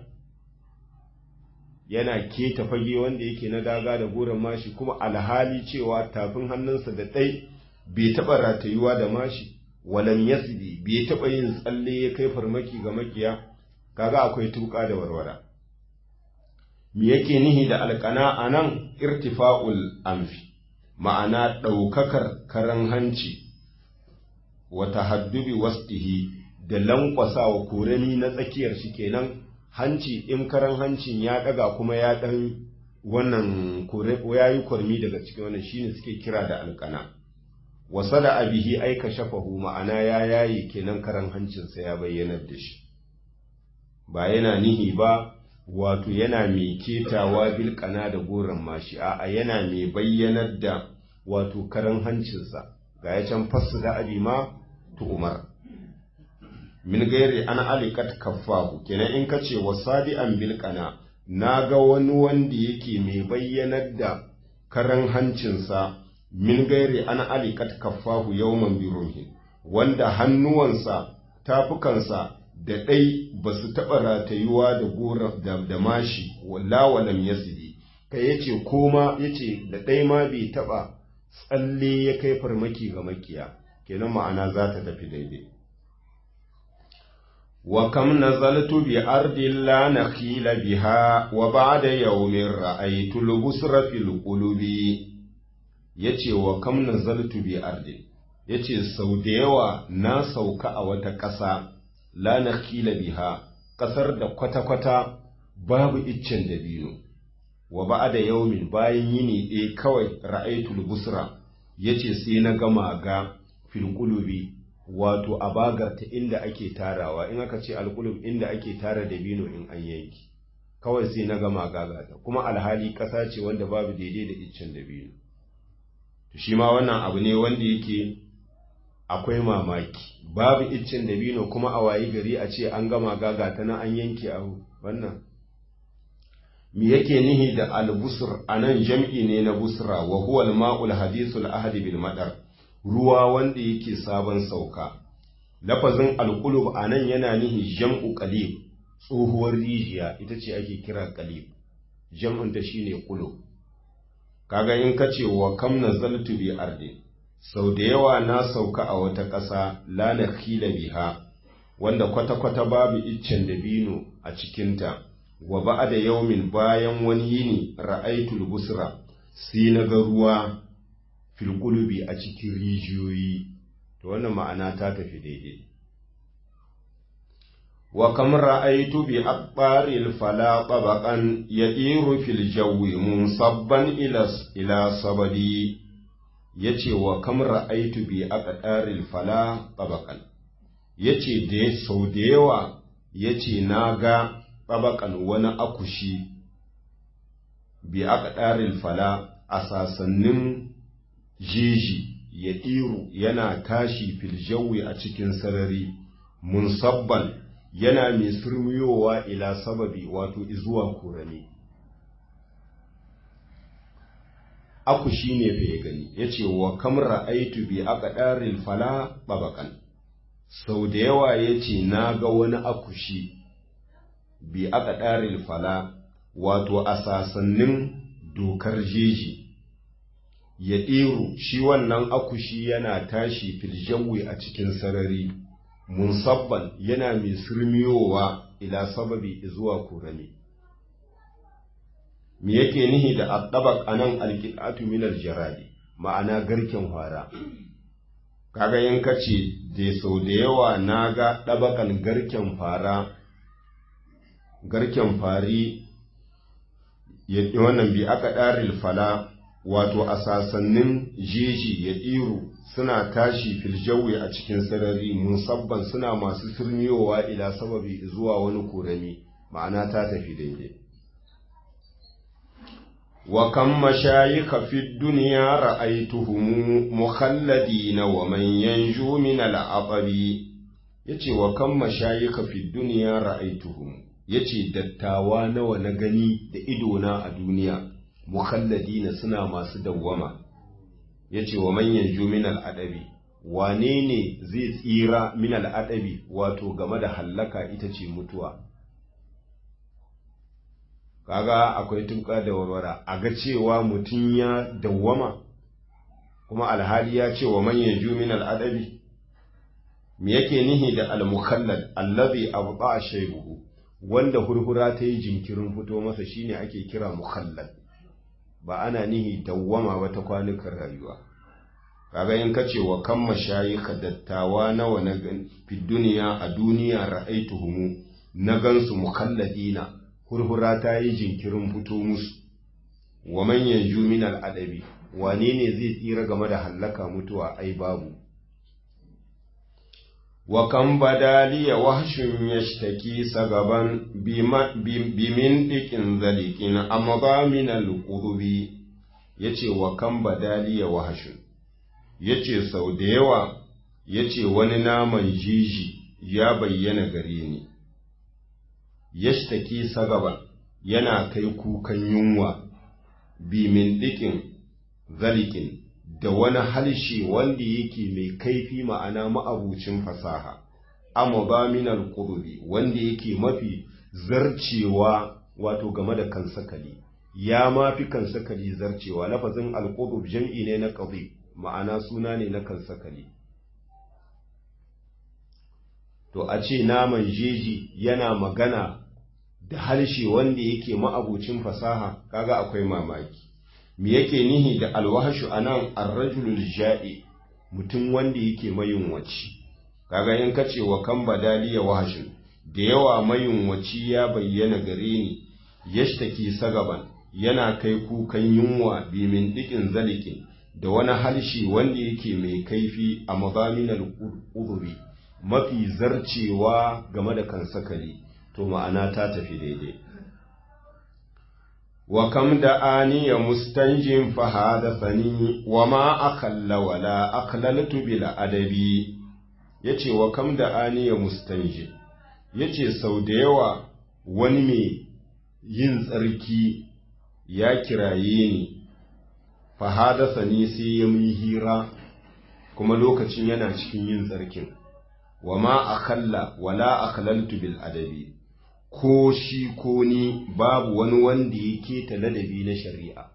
yana keta fage wanda yake na daga da goron mashi kuma alhali cewa tafin hannunsa da ɗai bai taɓa ratayuwa da mashi walam yasdi bai taɓa yin tsalle ya kai farmaki ga makiya kaga akwai tuka da warwara me yake nihi da alƙana a nan irtifa'ul amfi ma'ana ɗaukakar karan hanci wata haddubi wasdihi da lankwasa wa korami na tsakiyar shi kenan hanci in karan hancin ya ɗaga kuma ya ɗan wannan ya yi kwarmi daga cikin wannan shine suke kira da alƙana wasa da abihi aika shafahu ma'ana ya yayi kenan karan hancinsa ya bayyanar da shi ba yana nihi ba wato yana mai ketawa bilkana da goron mashi a yana mai bayyanar da wato karan hancinsa ga ya can fassu da abi ma tu umar min gairi an alikat kaffahu kenan in ka ce wasadi an bilkana na ga wani wanda yake mai bayyanar da karan hancinsa min gairi an alikat kaffahu yawman biruhi wanda hannuwansa tafukansa da ɗai ba su taɓa ratayuwa da gora da mashi walla walam yasidi kai yace koma yace da ɗai ma bai taɓa tsalle ya kai farmaki ga makiya kenan ma'ana za ta tafi daidai wa kam nazaltu bi ardin la nakhila biha wa ba'da yawmin ra'aytu al-busra fil qulubi yace wa kam nazaltu bi ardin yace sau da yawa na sauka a wata ƙasa la nakhila biha ƙasar da kwata-kwata babu iccen dabino wa ba'da yawmin bayan yini ɗaya kawai ra'aytul busra yace sai na gama ga fil qulubi wato a bagarta inda ake tarawa in aka ce alqulub inda ake tara dabino in an yanki kawai sai na gama gagata kuma alhali ƙasa ce wanda babu daidai da iccen dabino to shi ma wannan abu ne wanda yake akwai mamaki babu iccen dabino kuma a wayi gari a ce an gama gaga ta nan an yanke a wannan me yake nihi da albusur anan jam'i ne na busra wa huwa al-ma'ul hadithul ahadi bil madar ruwa wanda yake sabon sauka lafazin alqulub anan yana nihi jam'u qalib tsohuwar rijiya ita ce ake kira qalib jam'un ta shine qulub kaga in kace wa kam nazaltu bi ardin sau da yawa na sauka a wata ƙasa lana khila biha wanda kwata-kwata babu iccen dabino a cikinta wa ba'a da yaumin bayan wani yini ra'aitul busra sai na ga ruwa filgulubi a cikin rijiyoyi to wannan ma'ana ta tafi daidai wa kam ra'aitu bi aqbaril fala tabaqan yadiru fil jawi munsabban ila ila sabadi ya ce wa kamar aitu bi aka ɗaril fala ɓabakan ya ce da sau da yawa ya ce na ga ɓabakan wani akushi bi aka ɗaril fala a sasannin jeji ya ɗiru yana tashi filjawi a cikin sarari munsabban yana mai surmiyowa ila sababi wato izuwa kurani aku shi ne fa ya gani ya ce wa kamra aitu bi aka ɗarin fala ɓabakan sau da yawa ya ce na ga wani akushi bi aka ɗarin fala wato a sasannin dokar jeji ya ɗeru shi wannan akushi yana tashi filjawi a cikin sarari munsabban yana mai surmiyowa ila sababi zuwa kurani me yake nihi da addabak anan alqitatu min aljaradi ma'ana garken fara kaga in kace da sau da yawa naga dabakan garken fara garken fari ya wannan bi aka daril fala wato a sasannin jeji ya ɗiru suna tashi filjawi a cikin sarari musabban suna masu sirmiyowa ila sababi zuwa wani korami ma'ana ta tafi daidai وكم مشايخ في الدنيا رأيتهم مخلدين ومن ينجو من العطب yace wa kan mashayika fi duniya ra'aituhum yace dattawa nawa na gani da idona a duniya mukhalladina suna masu dawwama yace wa man yanju min al'adabi wane ne zai tsira min al'adabi wato game da hallaka ita ce mutuwa kaga akwai tuka da warwara a ga cewa mutum ya dawwama kuma alhali ya ce wa manyan min al'adabi me yake nihi da al-mukhallad allazi abqa shaybuhu wanda hurhura ta yi jinkirin fito masa shine ake kira mukhallad ba ana nihi dawwama ba ta kwanukan rayuwa kaga in kace wa kan mashayikha dattawa nawa na fi duniya a duniya ra'aituhum na gansu mukhalladina hurhura ta yi jinkirin fito musu wa man yanju min al'adabi wane ne zai tsira game da hallaka mutuwa ai babu wa kan badaliya wahshun yashtaki sagaban bimin dikin zalikin amma ba min al-qurbi yace wa kan badaliya wahshun yace sau da yawa yace wani naman jiji ya bayyana gare ni yashtaki sagaban yana kai kukan yunwa bimin dikin zalikin da wani halshe wanda yake mai kaifi ma'ana ma'abucin fasaha amma ba minal qurbi wanda yake mafi zarcewa wato game da kansakali ya mafi kansakali zarcewa lafazin alqurb jam'i ne na qadib ma'ana suna ne na kansakali to a ce naman jeji yana magana da harshe wanda yake ma'abucin fasaha kaga akwai mamaki me yake nihi da alwahashu anan arrajulul ja'i mutum wanda yake mayunwaci kaga in kace wa kan badaliya wahashin da yawa mayunwaci ya bayyana gare ni yashtaki sagaban yana kai kukan yunwa bimin dikin zalikin da wani halshi wanda yake mai kaifi a mazaminal uduri mafi zarcewa game da kansakali to ma'ana ta tafi daidai wa kam da aniya mustanjin fahadathani wa ma akalla wala aklaltu bil adabi yace wa kam da aniya mustanjin yace sau da yawa wani mai yin tsarki ya kiraye ni fahadathani sai ya mun hira kuma lokacin yana cikin yin tsarkin wa ma akalla wala aklaltu bil adabi ko shi ko ni babu wani wanda ya keta ladabi na shari'a.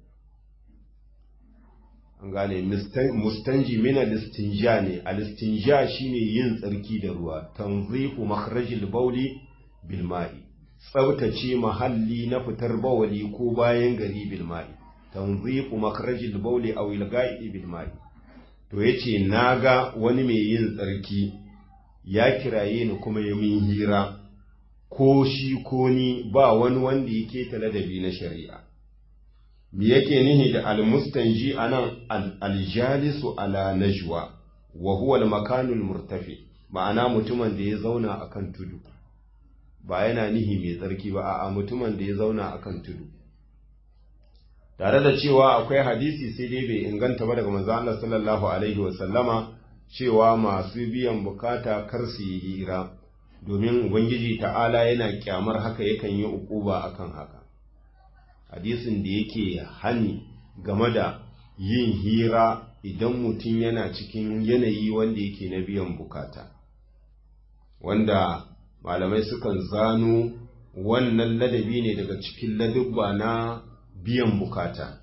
An gane, mustanji mina listinja ne, a listinja shi ne yin tsarki da ruwa, tanzifu makharajil bauli bilma'i, tsabtace mahalli na fitar bawali ko bayan gari bilma'i, tanzifu makharajil bauli a wilga'i bilma'i. To ya ce, Na ga wani mai yin tsarki, ya kiraye ni kuma ya min hira. ko shi ko ni ba wani wanda yake ta ladabi na shari'a. Me yake nihi da almustanji anan aljalisu ala najwa wa huwa al-makanul murtafi ma'ana mutumin da ya zauna akan tudu ba yana nihi mai tsarki ba a'a mutumin da ya zauna akan tudu tare da cewa akwai hadisi sai dai bai inganta ba daga manzo Allah sallallahu alaihi wa sallama cewa masu biyan bukata kar su yi hira domin Ubangiji ta'ala yana kyamar haka yakan yi ukuba akan haka. Hadisin da yake hani game da yin hira idan mutum yana cikin yanayi wanda yake na biyan bukata. Wanda malamai sukan zano wannan ladabi ne daga cikin ladubba na biyan bukata.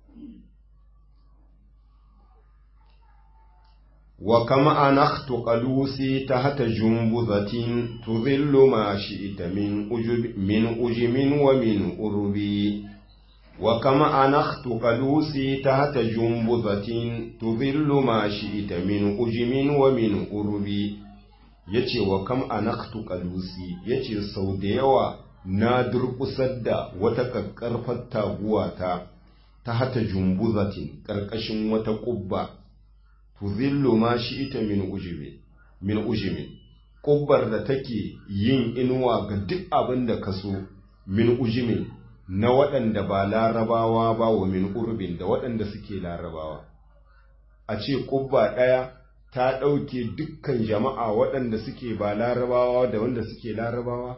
وكما أنخت قلوسي تحت جنبذة تظل ما شئت من أجب من أجم ومن أربي وكما أنخت قلوسي تحت جنبذة تظل ما شئت من أجم ومن أربي yace wa kam anaktu qalusi yace sau da yawa na durƙusar da wata kakkarfar taguwata ta hata jumbuzatin ƙarƙashin wata ƙubba tuzillu ma shi ita min ujibi min ujimin kubbar da take yin inuwa ga duk abin da ka so min ujimin na waɗanda ba larabawa ba wa min urbin da waɗanda suke larabawa a ce kubba ɗaya ta ɗauke dukkan jama'a waɗanda suke ba larabawa da wanda suke larabawa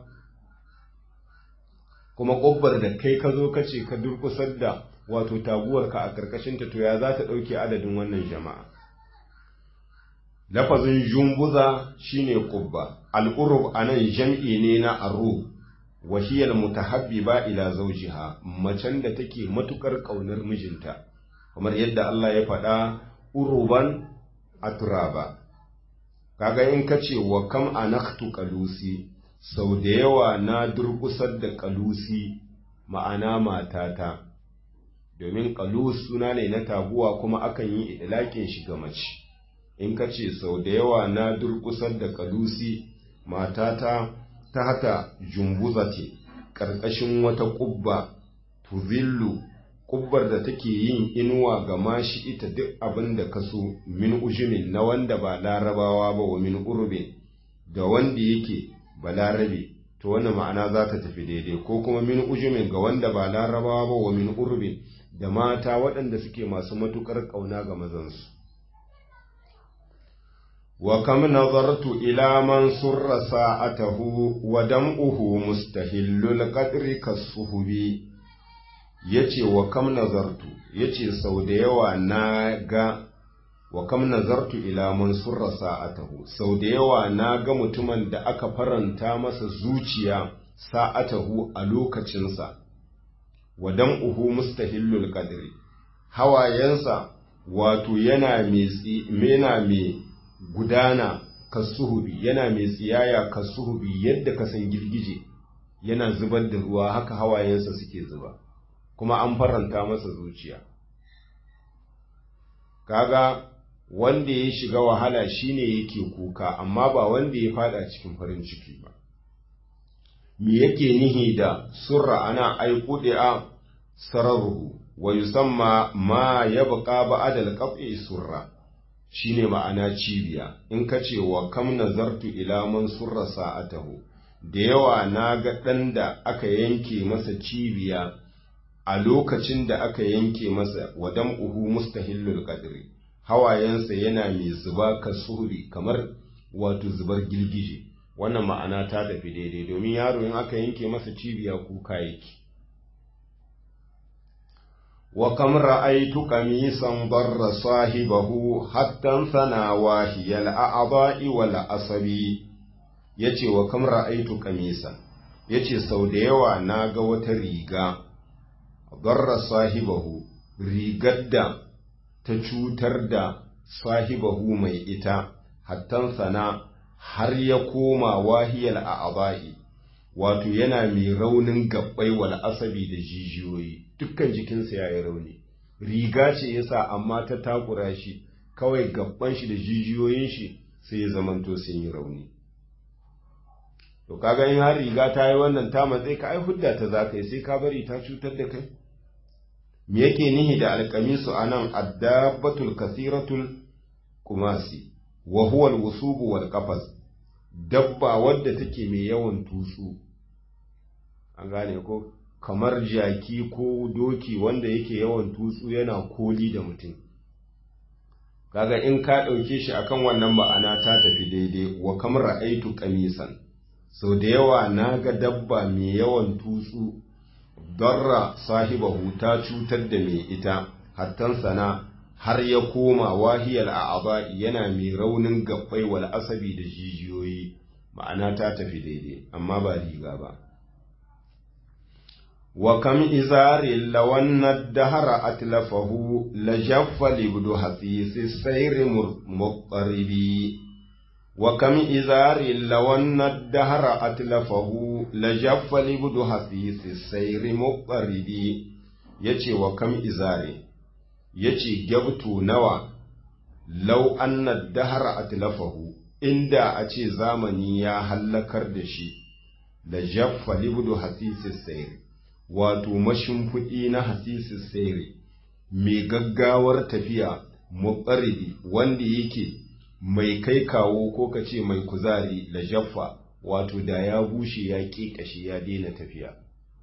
kuma kubbar da kai ka zo ka ce ka durkusar da wato taguwarka a ƙarƙashinta to ya za ta ɗauke adadin wannan jama'a lafazin jumbuza shine kubba al'urub anan jam'i ne na arub wahiyar mutahabbiba ila zawjiha macen da take matukar kaunar mijinta kamar yadda Allah ya faɗa uruban aturaba kaga in kace wa kam anaktu qalusi sau da yawa na durkusar da qalusi ma'ana matata domin qalus suna ne na taguwa kuma akan yi idlakin shi ga mace in kace sau da yawa na durkusar da qalusi matata ta hata jumbuzati ƙarƙashin wata ƙubba tuzillu ƙubbar da take yin inuwa ga mashi ita duk abin da ka so min ujumin na wanda ba larabawa ba wa min urbe da wanda yake ba larabe to wannan ma'ana za ta tafi daidai ko kuma min ujumin ga wanda ba larabawa ba wa min urbe da mata waɗanda suke masu matuƙar ƙauna ga mazansu وكم نظرت إلى من سر ساعته ودمعه مستهل القدر كالصهب yace wa kam nazartu yace sau da yawa na ga wa kam nazartu ila man surra sa'atahu sau da yawa na ga mutumin da aka faranta masa zuciya sa'atahu a lokacinsa wa dam'uhu mustahillul qadri hawayensa wato yana mai gudana kasuhubi yana mai tsiyaya kasuhubi yadda ka san girgije yana zubar da ruwa haka hawayensa suke zuba kuma an faranta masa zuciya kaga wanda ya shiga wahala shine yake kuka amma ba wanda ya fada cikin farin ciki ba me yake nihi da surra ana aiƙuɗe sararuhu wa yusamma ma yabqa ba'da al-qat'i surra shine ma'ana cibiya in ka ce wa kam nazartu ila man surra sa'atahu da yawa na ga ɗan da aka yanke masa cibiya a lokacin da aka yanke masa wa dam'uhu mustahillul qadri hawayensa yana mai zuba kasuhuri kamar wato zubar girgije wannan ma'ana ta tafi daidai domin yaro in aka yanke masa cibiya kuka yake وكم رأيت قميصا ضر صاحبه حتى ثنى واهي الأعضاء والعصب yace wa kam ra'aitu qamisan yace sau da yawa na ga wata riga darra sahibahu rigar da ta cutar da sahibahu mai ita hattan sana har ya koma wahiyal a'aba'i wato yana mai raunin gabbai wal asabi da jijiyoyi dukkan jikinsa ya yi rauni riga ce yasa amma ta takura shi kawai gabban shi da jijiyoyin shi sai ya zamanto sun yi rauni to kaga in har riga ta yi wannan ta matsayi ka ai hudda ta za ka yi sai ka bari ta cutar da kai me yake nihi da alkamisu anan addabatul kasiratul kumasi wa huwa alwusubu wal qafas dabba wadda take mai yawan tutsu an gane ko kamar jaki ko doki wanda yake yawan tutsu yana koli da mutum kaga in ka ɗauke shi akan wannan ma'ana ta tafi daidai wa kamar ra'aitu kamisan sau da yawa na ga dabba mai yawan tutsu darra sahibahu ta cutar da mai ita hattan sana har ya koma wahiyar a'aba yana mai raunin gabbai wal asabi da jijiyoyi ma'ana ta tafi daidai amma ba riga ba wa kam izarin lawanna dahara atlafahu la jaffa libdu hasisi sayri muqaribi wa kam izarin lawanna dahara atlafahu la jaffa libdu hasisi sayri muqaribi yace wa kam izari yace gyabtu nawa law anna dahara atlafahu inda a ce zamani ya hallakar da shi la jaffa libdu hasisi sayri wato mashimfiɗi na hasisi sayri mai gaggawar tafiya muqarribi wanda yake mai kai kawo ko ka ce mai kuzari la jaffa wato da ya bushe ya ƙiƙashe ya daina tafiya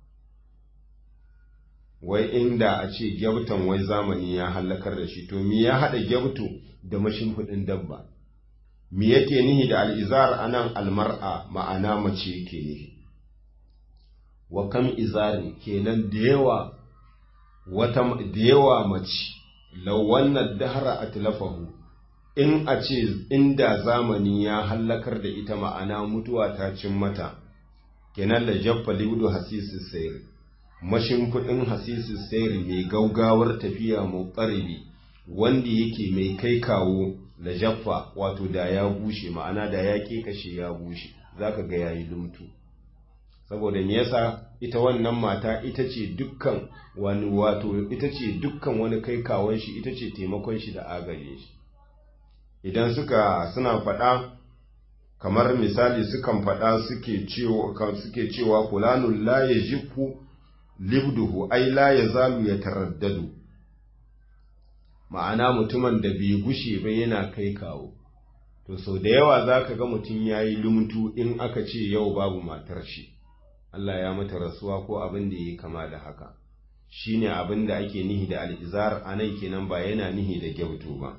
wai inda a ce gyabtan wai zamani ya hallakar da shi to me ya haɗa gyabto da mashimfiɗin dabba me yake nihi da al'izar anan almar'a ma'ana mace yake nihi wa kam izarin kenan da yawa wata da yawa mace law wannan dahara atlafahu in a ce inda zamani ya hallakar da ita ma'ana mutuwa ta cin mata kenan da jaffa liudu hasisi sayri mashimfiɗin hasisi sayri mai gaugawar tafiya mu ƙaribi wanda yake mai kai kawo da jaffa wato da ya bushe ma'ana da ya kashe ya bushe zaka ga yayi lumtu saboda me yasa ita wannan mata ita ce dukkan wani wato ita ce dukkan wani kai kawon shi ita ce taimakon shi da agaje shi idan suka suna faɗa kamar misali sukan faɗa suke cewa suke cewa fulanun la yajifu libduhu ai la yazalu yataraddadu ma'ana mutumin da bai gushe ba yana kai kawo to sau da yawa zaka ga mutum yayi lumtu in aka ce yau babu matar shi Allah ya mata rasuwa ko abin da ya kama da haka shine abin da ake nihi da al'izar a nan kenan ba yana nihi da gyautu ba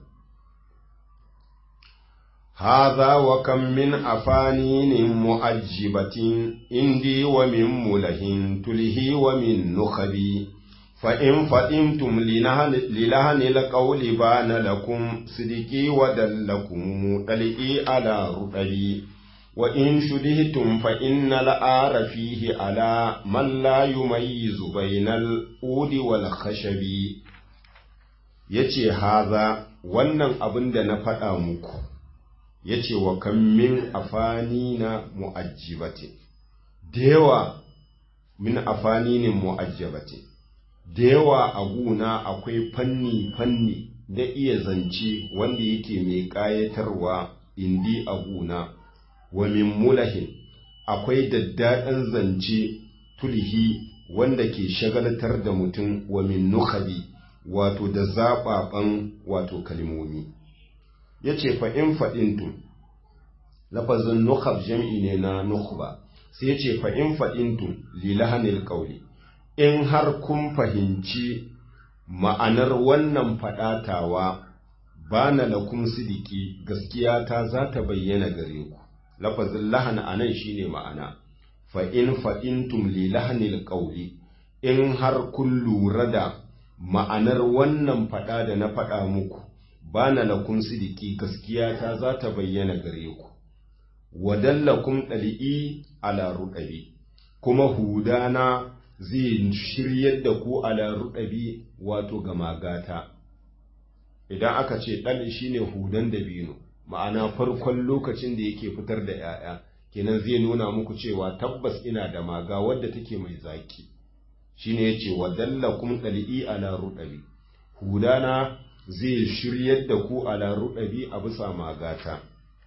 haza wa kan min afaninin mu'ajjibatin indi wa min mulahin tulhi wa min nukhabi فإن فإنتم للهن القول بان لكم صدقي ودلكم دلئي على رؤي وإن شدهتم فإن الآر فيه على من لا يميز بين الأود والخشب yace haza wannan abin da na faɗa muku yace wa kan min afani na mu'ajjibati da yawa min afani ne mu'ajjabati da yawa a guna akwai fanni-fanni da iya zance wanda yake mai ƙayatarwa indi a guna wa min mulahin akwai daddaɗan zance tulhi wanda ke shagaltar da mutum wa min nukhabi wato da zaɓaɓan wato kalmomi ya ce fa'in faɗintu lafazin nukhab jam'i ne na nukhba sai ya ce fa'in faɗintu lilahanil ƙauli in har kun fahimci ma'anar wannan faɗatawa ba na lakum sidiki gaskiya ta za ta bayyana gare ku lafazin lahan a nan shine ma'ana fa'in fa'intum li lahanil ƙauli in har kun lura da ma'anar wannan faɗa da na faɗa muku ba na lakum sidiki gaskiya ta za ta bayyana gare ku wadallakum ɗali'i ala ruɗabi kuma hudana zai shiryar da ku ala ruɗabi wato ga magata idan aka ce ɗan shine hudan dabino ma'ana farkon lokacin da yake fitar da ‘ya'ya kenan zai nuna muku cewa tabbas ina da maga wadda take mai zaki shine ya ce wadallakum ɗali'i ala ruɗabi hudana zai shiryar da ku ala ruɗabi a bisa magata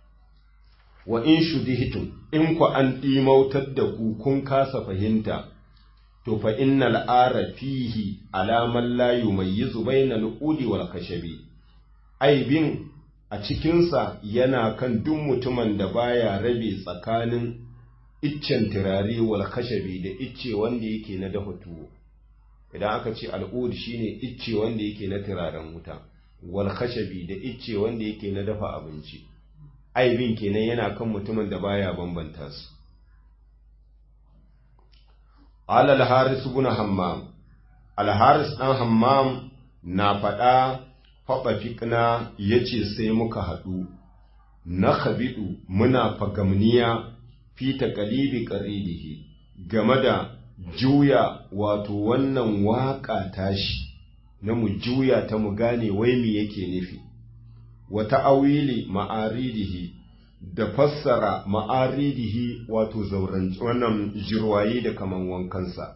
wa in shudihtum in ku an ɗimautar da ku kun kasa fahimta to fa innal ara fihi alaman la yumayyizu bainal udi wal kashabi aibin a cikinsa yana kan duk mutumin da baya rabe tsakanin iccen turare wal kashabi da icce wanda yake na dafa tuwo idan aka ce al'ud shine icce wanda yake na turaren wuta wal kashabi da icce wanda yake na dafa abinci aibin kenan yana kan mutumin da baya bambanta su alal haris ibn hammam al haris dan hammam na faɗa faɓa fiƙna yace sai muka haɗu na khabidu muna fagamniya fi taqalibi qaribihi game da juya wato wannan waƙa tashi na mu juya ta mu gane wai me yake nufi wa ta'awili ma'aridihi da fassara ma'aridihi wato zauranci wannan jirwaye da kaman wankansa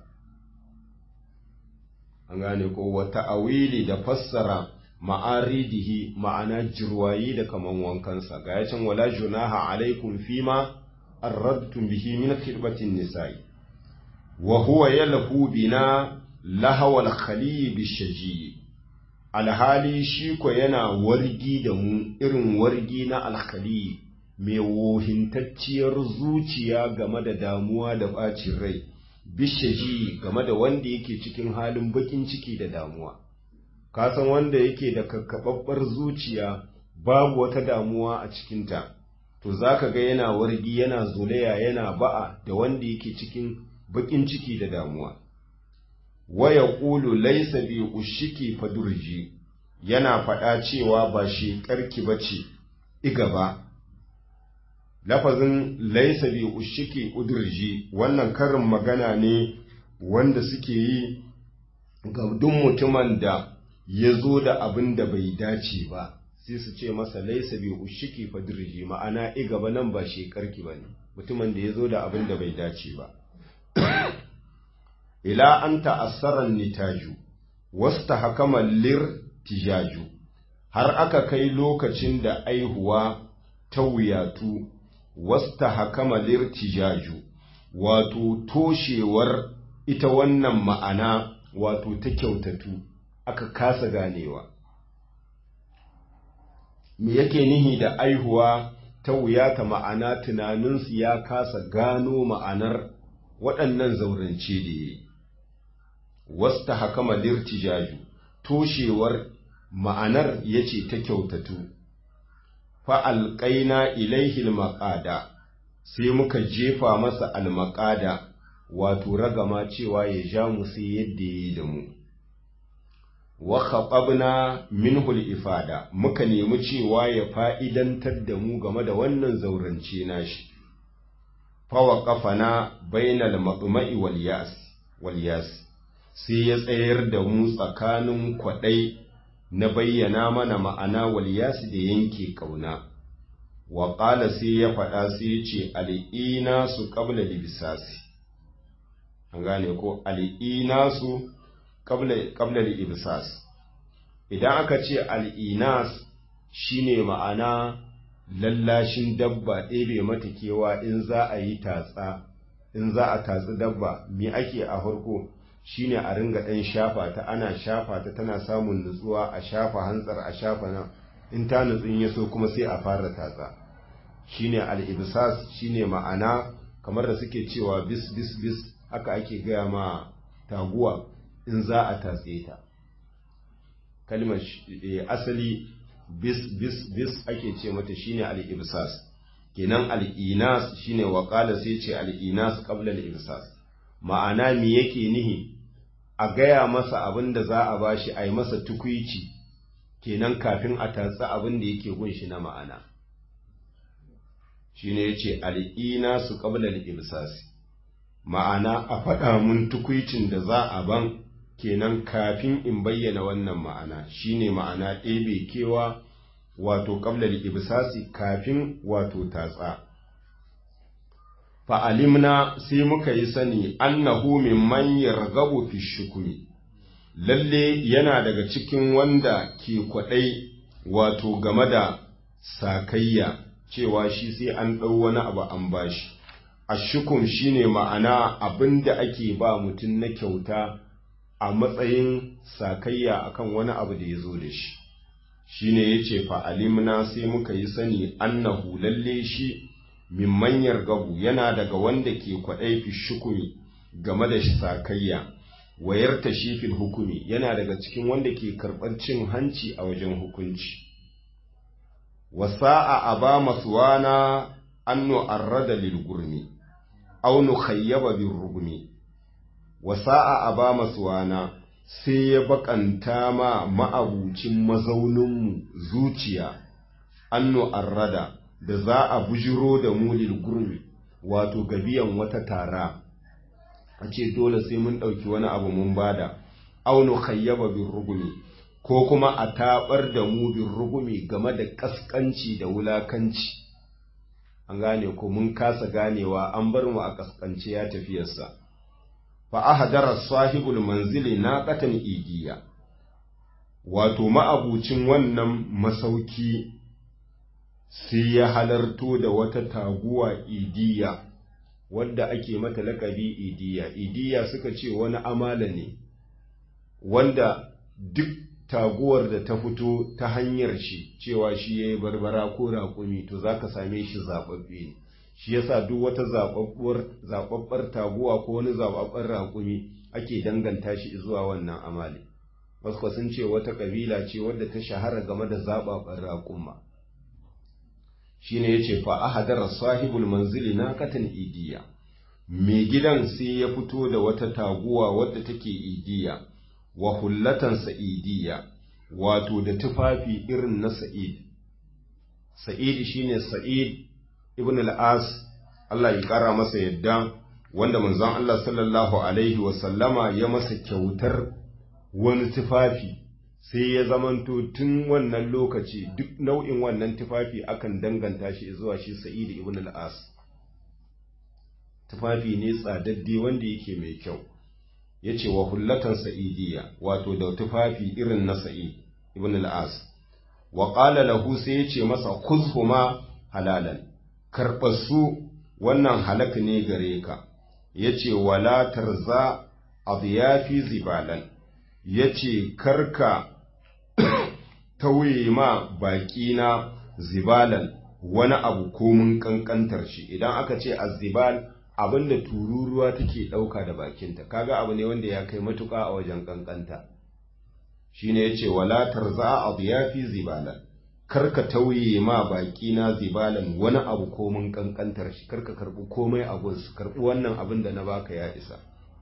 an gane ko wa ta'awili da fassara ma'aridihi ma'ana jirwaye da kaman wankansa ga yacin wala junaha alaikum fima arradtum bihi min khidbatin nisa'i wa huwa yalhu bina lahawal khali bishaji alhali shi ko yana wargi da mu irin wargi na alkhali mai wohintacciyar zuciya game da damuwa da bacin rai bishaji game da wanda yake cikin halin bakin ciki da damuwa kasan wanda yake da kakkababbar zuciya babu wata damuwa a cikinta to zaka ga yana wargi yana zolaya yana ba'a da wanda yake cikin bakin ciki da damuwa waya ƙulu laisa bi ushiki fadurji yana faɗa cewa ba shi ƙarki ba ce iga ba lafazin laisa bi ushiki udurji wannan karin magana ne wanda suke yi ga duk mutumin da ya zo da abin da bai dace ba sai su ce masa laisa bi ushiki fadirji ma'ana iga ba nan ba shi ƙarki ba ne mutumin da ya zo da abin da bai dace ba ila an ta'assaran nitaju wasta hakama lir tijaju har aka kai lokacin da aihuwa ta wuyatu wasta hakama lir tijaju wato toshewar ita wannan ma'ana wato ta kyautatu aka kasa ganewa me yake nihi da aihuwa ta wuyata ma'ana tunaninsu ya kasa gano ma'anar waɗannan zaurance da ya yi wasta hakama lirtijaju toshewar ma'anar ya ce ta kyautatu fa'alƙaina ilaihil maƙada sai muka jefa masa almaƙada wato ragama cewa ya ja mu sai yadda ya yi da mu wa khaɓabna minhul ifada muka nemi cewa ya fa'idantar da mu game da wannan zaurance nashi fawa ƙafana bainal maɗuma'i wal yas sai ya tsayar da mu tsakanin kwaɗai na bayyana mana ma'ana walyasi da yanke ƙauna wa ƙala sai ya faɗa sai ya ce al'ina su ƙabla libisasi an gane ko al'ina su ƙabla libisas idan aka ce al'inas shine ma'ana lallashin dabba ɗebe mata kewa in za a yi tatsa in za a tatsi dabba me ake a farko shine a ringa ɗan shafa ta ana shafa ta tana samun nutsuwa a shafa hantsar a shafa nan in ta nutsun ya so kuma sai a fara tatsa shine al-ibsas shine ma'ana kamar da suke cewa bis bis bis haka ake gaya ma taguwa in za a tatse ta kalmar asali bis bis bis ake ce mata shine al-ibsas kenan al-inas shine waqala sai ce al-inas qabla al-ibsas ma'ana me yake nihi a gaya masa abin da za a bashi a yi masa tukwici kenan kafin a tatsi abin da yake gunshi na ma'ana shi ne ya ce al'ina su ƙablar ibsasi ma'ana a faɗa mun tukwicin da za a ban kenan kafin in bayyana wannan ma'ana shi ne ma'ana ɗebe kewa wato ƙablar ibsasi kafin wato tatsa fa'alimna sai muka yi sani annahu mimman yargabu fi shukumi lalle yana daga cikin wanda ke kwaɗai wato game da sakayya cewa shi sai an ɗau wani abu an bashi ashukum shine ma'ana abin da ake ba mutum na kyauta a matsayin sakayya akan wani abu da ya zo da shi shine yace fa'alimna sai muka yi sani annahu lalle shi min manyar gabu yana daga wanda ke kwaɗai fi shukumi game da sakayya wayar ta fil hukumi yana daga cikin wanda ke karɓar cin hanci a wajen hukunci wasa'a aba masuwana annu arrada lil gurmi aw nu khayyaba bir rugmi wasa'a aba masuwana sai ya bakanta ma ma'abucin mazauninmu zuciya annu arrada da za a bujiro da mulil gurmi wato gabiyan wata tara a ce dole sai mun ɗauki wani abu mun bada aunu khayyaba bin rugumi ko kuma a taɓar da mu bin rugumi game da ƙasƙanci da wulakanci an gane ko mun kasa ganewa an bar mu a ƙasƙance ya tafiyarsa fa ahadara sahibul manzili na qatan igiya wato ma'abucin wannan masauki sai ya halarto da wata taguwa idiya wadda ake mata lakabi idiya idiya suka ce wani amala ne wanda duk taguwar da ta fito ta hanyar shi cewa shi ya yi barbara ko raƙumi to za ka same shi zaɓaɓɓe ne shi yasa duk wata zaɓaɓɓar taguwa ko wani zaɓaɓɓen raƙumi ake danganta shi zuwa wannan amali wasu sun ce wata ƙabila ce wadda ta shahara game da zaɓaɓɓen raƙuma shine yace fa ahadara sahibul manzili na katan idiya mai gidan sai ya fito da wata taguwa wadda take idiya wa hullatan idiya wato da tufafi irin na sa'id sa'id shine sa'id ibn al-as Allah ya kara masa yadda wanda manzon Allah sallallahu alaihi wa sallama ya masa kyautar wani tufafi sai ya zamanto tun wannan lokaci duk nau'in wannan tufafi akan danganta shi zuwa shi sa'id ibn al-as tufafi ne tsadadde wanda yake mai kyau ya ce wa hullatan sa'idiyya wato da tufafi irin na sa'id ibn al-as wa qala lahu sai ya ce masa kuzhuma halalan karɓarsu wannan halak ne gare ka ya ce wala tarza adiyafi zibalan ya ce karka tauye ma baƙina zibalan wani abu komin ƙanƙantar shi idan aka ce azibal abin da tururuwa take ɗauka da bakinta kaga abu ne wanda ya kai matuƙa a wajen ƙanƙanta shine yace wala tarza adiyafi zibalan karka tauye ma baƙina zibalan wani abu komin ƙanƙantar shi karka karɓi komai a gunsu karɓi wannan abin da na baka ya isa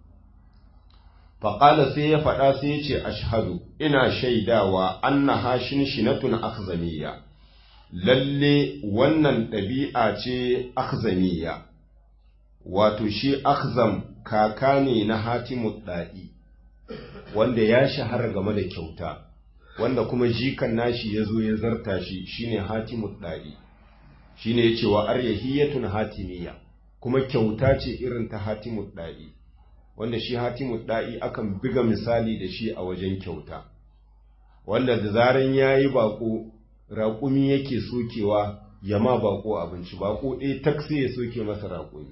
faƙala sai ya faɗa sai ya ce ashhadu ina shaidawa anna hashin shinatun akhzaniya lalle wannan ɗabi'a ce akhzaniya wato shi akhzam kaka ne na hatimu ɗa'i wanda ya shahara game da kyauta wanda kuma jikan nashi ya zo ya zarta shi shine hatimu ɗa'i shine ya ce wa aryahiyatun hatimiya kuma kyauta ce irin ta hatimu ɗa'i wanda shi hatimu ɗa'i akan biga misali da shi a wajen kyauta wanda da zaran ya yi baƙo raƙumi yake sokewa ya ma baƙo abinci baƙo ɗaya taksi ya soke masa raƙumi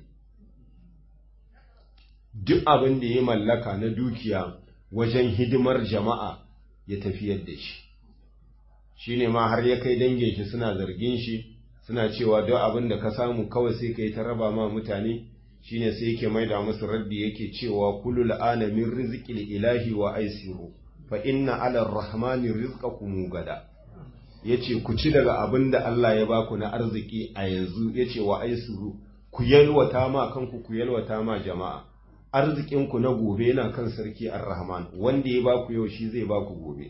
duk abin da ya mallaka na dukiya wajen hidimar jama'a ya tafiyar da shi shi ne ma har ya kai dangin shi suna zargin shi suna cewa duk abin da ka samu kawai sai ka yi ta raba ma mutane shine sai yake maida musu raddi yake cewa kulul ana min rizqil ilahi wa aisiru fa inna ala rahmani rizqakum gada yace ku ci daga abin da Allah ya baku na arziki a yanzu yace wa aisiru ku yalwata ma kanku ku yalwata ma jama'a arzikin ku na gobe yana kan sarki ar-rahman wanda ya baku yau shi zai baku gobe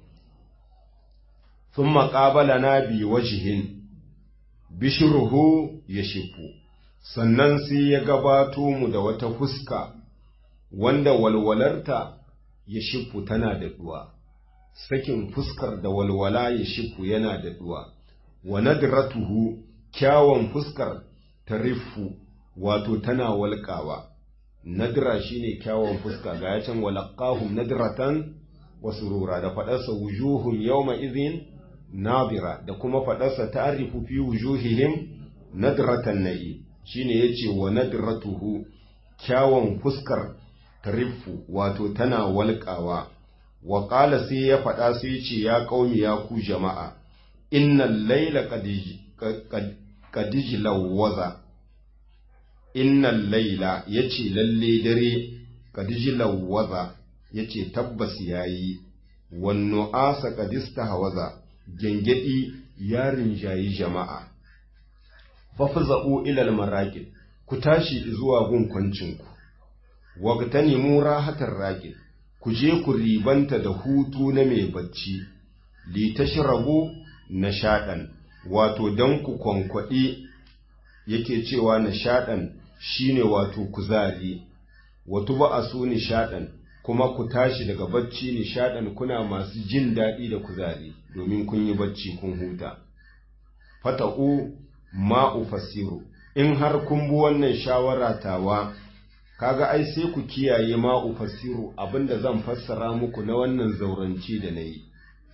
thumma qabalana bi wajhin bishruhu yashifu sannan sai ya gabato mu da wata fuska wanda walwalarta ya shifu tana da duwa sakin fuskar da walwala ya shifu yana da duwa wa nadratuhu kyawun fuskar tarifu wato tana walƙawa nadra shine kyawun fuska ga yacan walaqahum nadratan wa surura da fadarsa wujuhum yawma idhin nadira da kuma fadarsa ta'rifu fi wujuhihim nadratan na'i shine yace wa nadratuhu kyawun fuskar tarifu wato tana walƙawa wa qala sai ya faɗa sai yace ya qaumi ya ku jama'a innal layla qad waza innal layla yace lalle dare qad waza yace tabbas yayi wan nu'asa qad istahwaza gengedi yarin jayi jama'a fafza'u ilal maraqid ku tashi zuwa gun kwancinku wagtanimu rahatar raqid ku je ku ribanta da hutu na mai bacci li tashrabu nashadan wato dan ku kwankwadi yake cewa nashadan shine wato kuzari wato ba asu nishadan kuma ku tashi daga bacci nishadan kuna masu jin daɗi da kuzari domin kun yi bacci kun huta fata'u ma ufassiru in har kun bi wannan shawara tawa kaga ai sai ku kiyaye ma ufassiru abinda zan fassara muku na wannan zauranci da nayi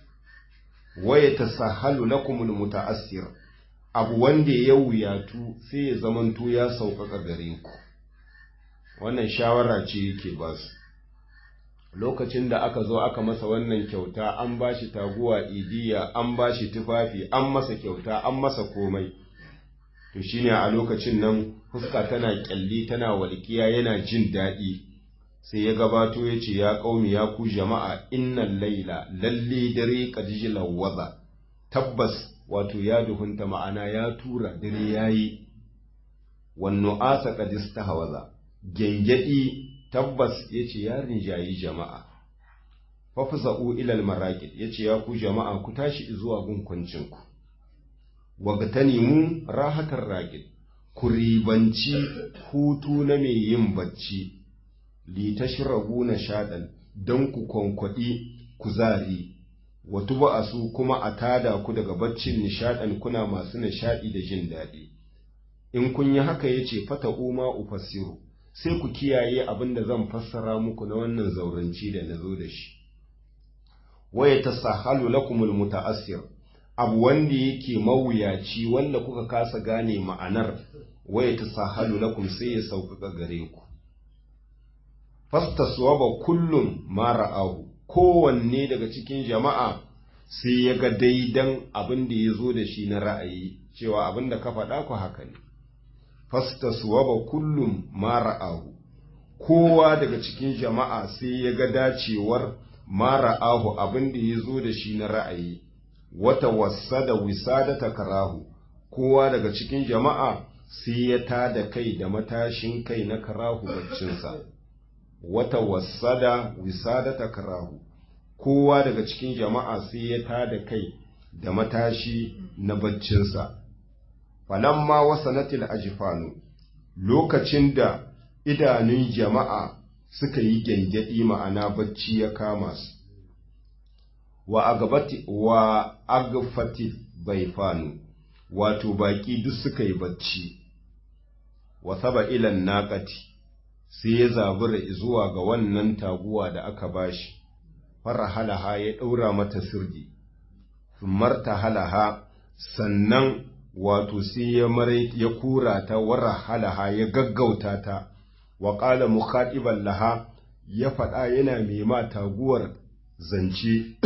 waya tasahalu lakumul muta'assir abu wanda ya wuyatu sai ya zamanto ya sauƙaƙa gare ku wannan shawara ce yake ba su lokacin da aka zo aka masa wannan kyauta an ba shi taguwa idiya an ba shi tufafi an masa kyauta an masa komai to shine a lokacin nan fuska tana kyalli tana walƙiya yana jin daɗi sai ya gabato ya ce ya ƙaumi ya ku jama'a innan laila lalle dare kadiji lawaza tabbas wato ya duhunta ma'ana ya tura dare yayi wannu asa kadista hawaza gengedi tabbas ya ce ya rinjayi jama'a fafza'u ilal maraqid yace ya ku jama'a ku tashi zuwa gunkuncin ku wagtanimu rahatar raqid ku ribanci hutu na mai yin bacci li tashrabu nashadan dan ku konkwadi kuzari wa tuba'asu kuma a tada ku daga baccin nishadan kuna masu nishadi da jin daɗi in kun yi haka yace fata uma ufassiru sai ku kiyaye abin da zan fassara muku na wannan zauranci da na zo da shi waya ta sahalu lakumul muta'assir abu wanda yake mawuyaci wanda kuka kasa gane ma'anar waya ta sahalu lakum sai ya sauƙaƙa gare ku fastaswaba kullum ma ra'ahu kowanne daga cikin jama'a sai ya ga daidan abin da ya zo da shi na ra'ayi cewa abin da ka faɗa ku haka ne fastaswaba kullum ma ra'ahu kowa daga cikin jama'a sai ya ga dacewar ma ra'ahu abin da ya zo da shi na ra'ayi wata wasa da wisada karahu kowa daga cikin jama'a sai ya tada kai da matashin kai na karahu baccinsa wata wasa da wisada karahu kowa daga cikin jama'a sai ya tada kai da matashi na baccinsa falamma wasanatil ajifanu lokacin da idanun jama'a suka yi gyangyaɗi ma'ana bacci ya kama su wa agabati wa agfati baifanu wato baki duk suka yi bacci wa saba ilan naqati sai ya zabura zuwa ga wannan taguwa da aka bashi farahalaha ya ɗaura mata sirdi marta halaha sannan wato sai ya mare ya kura ta wara halaha ya gaggauta ta wa qala mukhatiban laha ya faɗa yana mai ma taguwar zance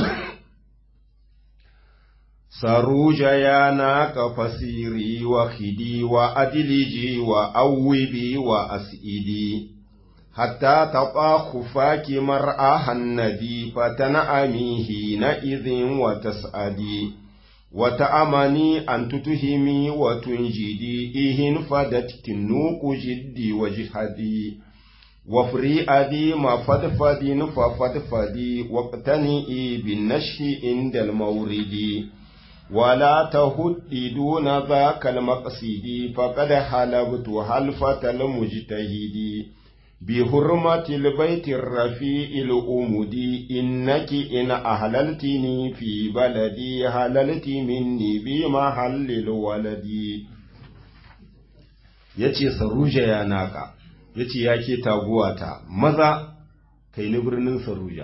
saruja ya naka fasiri wa khidi wa adiliji wa awwibi wa asidi hatta taɓa khufaki mar'ahan nabi fatana'amihi na idhin wa tas'adi وتأمني أن تتهمي وتنجدي إهن فدت كنوك جدي وجهدي وفري أدي ما فدفدي ففدفدي واقتنئي بالنشح عند المورد ولا تهدي دون ذاك المقصد فقد حلبت حلفة المجتهد بحرمة البيت الرفيع الأمدي إنك إن أهللتني في بلدي هللت مني بمحل الولد yace saruja ya naka yace ya ke taguwata maza kai ni birnin saruja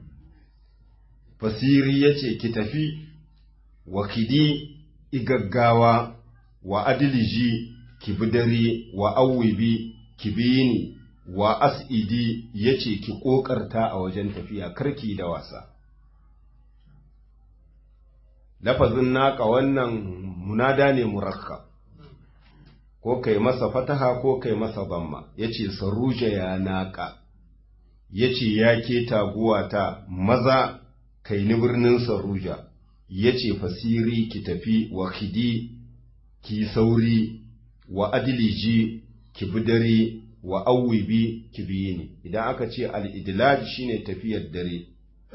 fasiri yace ki tafi wa kidi igaggawa wa adiliji ki bidare wa awwibi ki bini wa as'idi ya ce ki ƙoƙarta a wajen tafiya karki da wasa. Lafazin naka wannan munada ne murakka, ko kai masa fataha ko kai masa bamma, ya ce saruja ya naka, ya ce ya ke taguwata maza kai ni birnin saruja, ya ce fasiri ki tafi wa khidi ki sauri wa adiliji ki bi dare wa awwibi kibiyini idan aka ce al-idlaj shine tafiyar dare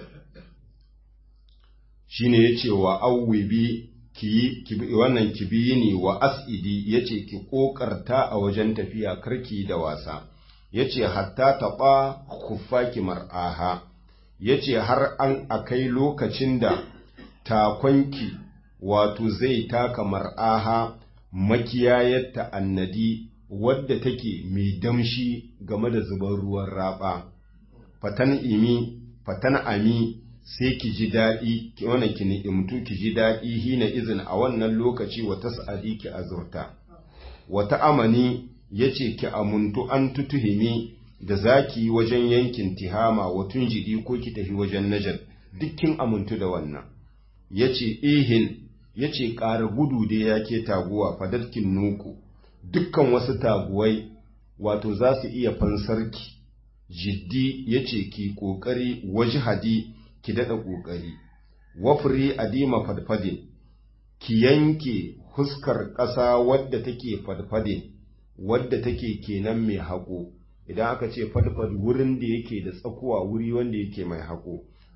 shine yace wa awwibi ki kibi wannan kibiyini wa asidi yace ki kokarta a wajen tafiya karki da wasa yace hatta taba khuffaki mar'aha yace har an akai lokacin da takonki wato zai taka mar'aha makiyayarta annadi wadda take mai damshi game da zubar ruwan raba fatan imi fatan ami sai ki ji daɗi ki wannan ki ni'imtu ki ji daɗi hina izin a wannan lokaci wa tas'adi ki azurta wata amani yace ki amuntu an tutuhimi da zaki wajen yankin tihama wa tunjidi ko ki tafi wajen najar dukkin amuntu da wannan yace ihin yace ƙara gudu da yake taguwa fadatkin nuku dukkan wasu taguwai wato za su iya fansarki jiddi ya ce ki ƙoƙari wajihadi ki daɗa ƙoƙari wafri adima fadfadin ki yanke huskar ƙasa wadda take fadfadin wadda take kenan mai haƙo idan aka ce fadfad wurin da yake da tsakuwa wuri wanda yake mai haƙo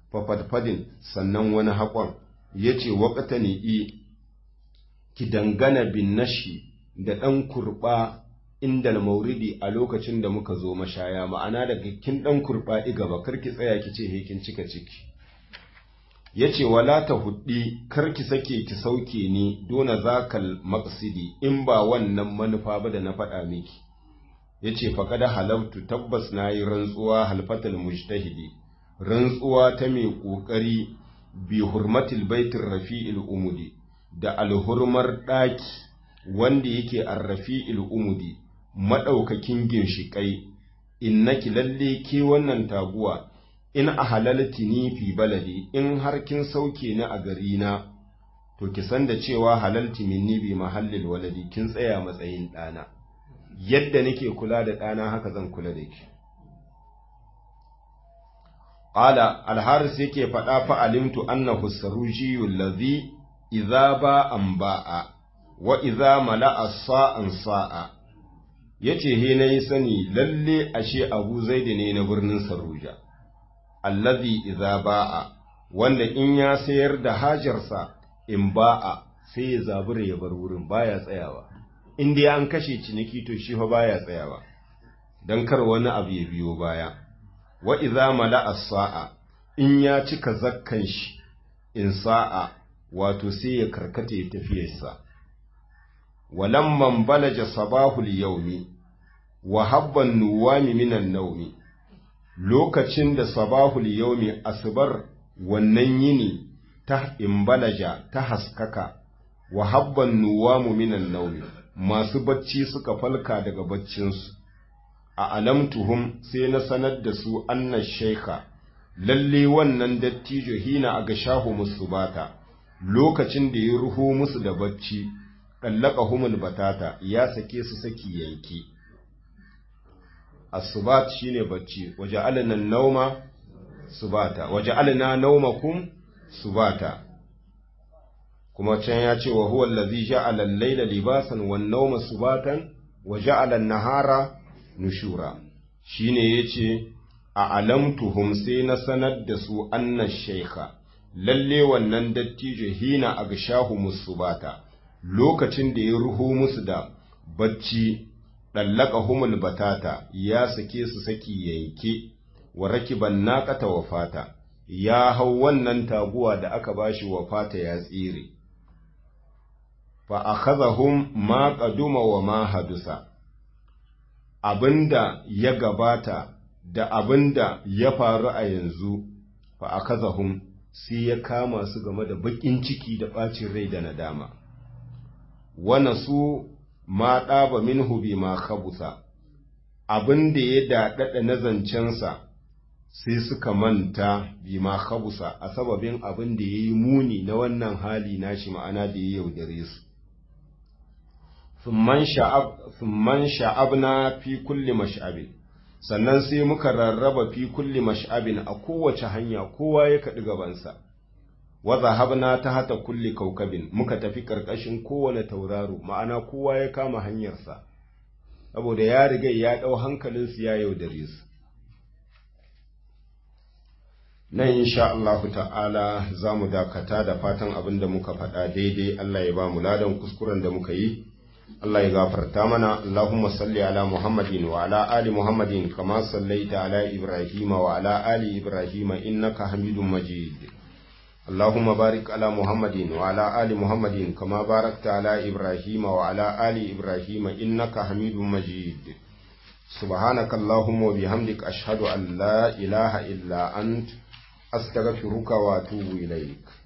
fafadfadin sannan wani haƙon ya ce waƙata i ki dangana bin nashi da ɗan kurɓa inda mauridi a lokacin da muka zo mashaya ma'ana daga kin ɗan kurɓa gaba karki tsaya ki ce hekin cika ciki ya ce wala ta huddi karki sake ki sauke ni dona zakal maksidi in ba wannan manufa ba da na faɗa miki ya ce faƙada halabtu tabbas na yi rantsuwa halfatal mujtahidi rantsuwa ta mai ƙoƙari bi hurmatil baitin rafi'il umudi da alhurmar ɗaki wanda yake arrafi'il umudi maɗaukakin ginshiƙai innaki lalle ke wannan taguwa in a halalti ni fi baladi in har kin sauke ni a gari na to ki san da cewa halalti minni bi mahallil waladi kin tsaya matsayin ɗana yadda nake kula da ɗana haka zan kula da ki qala alharis yake faɗa fa alimtu annahu sarujiyyu allazi idza ba an ba'a wa idza mala'a sa'an sa'a yace he nayi sani lalle ashe Abu Zaid ne na birnin Saruja allazi idza ba'a wanda in ya sayar da hajarsa in ba'a sai ya zabura ya bar wurin baya tsayawa in dai an kashe ciniki to shi fa baya tsayawa dan kar wani abu ya biyo baya wa idza mala'a sa'a in ya cika zakkan shi in sa'a wato sai ya karkata ya tafiyarsa walamman balaja sabahul yaumi wa habban nuwami minan naumi lokacin da sabahul yaumi asbar wannan yini ta imbalaja ta haskaka wa habban nuwamu minan naumi masu bacci suka falka daga baccinsu a alamtuhum sai na sanar da su anna shaika lalle wannan dattijo hina a ga shahu musu bata lokacin da ya ruho musu da bacci ɗallaka humul batata ya sake su saki yanki asubat shine bacci waje alinan nauma subata waje alina naumakum subata kuma can ya ce wa huwa allazi ja'ala al-layla libasan wan nawma subatan wa ja'ala an-nahara nushura shine yace a alamtuhum sai na sanar da su anna shaykha lalle wannan dattijo hina agshahu musubata lokacin da ya ruho musu da bacci dallaka humul batata ya sake su saki yanke wa rakiban naqata wafata ya hau wannan taguwa da aka bashi wafata ya tsire fa akhadhahum ma qaduma wa ma hadusa abinda ya gabata da abinda ya faru a yanzu fa akhadhahum sai ya kama su game da bakin ciki da bacin rai da nadama wana su ma ɗaba minhu bi ma khabusa abinda ya daɗaɗa na zancensa sai suka manta bi ma khabusa a sababin abin da ya yi muni na wannan hali nashi ma'ana da ya yaudare su Summan sha'abna fi kulli mash'abin, sannan sai muka rarraba fi kulli mash'abin a kowace hanya kowa ya kaɗi gabansa, waza habna ta hata kulli kaukabin muka tafi ƙarƙashin kowane tauraro, ma'ana kowa ya kama hanyarsa, saboda ya riga ya ɗau hankalinsu ya yaudare su. Nan insha Allahu ta'ala za mu dakata da fatan abin da muka faɗa daidai Allah ya ba mu ladan kuskuren da muka yi. Allah ya gafarta mana Allahumma salli ala Muhammadin wa ala ali Muhammadin kama sallaita ala Ibrahim wa ala ali Ibrahim innaka Hamidum Majid Allahumma barik ala Muhammadin wa ala ali Muhammadin kama barakta ala Ibrahim wa ala ali Ibrahim innaka Hamidum Majid سبحانك اللهم وبحمدك أشهد أن لا إله إلا أنت أستغفرك وأتوب إليك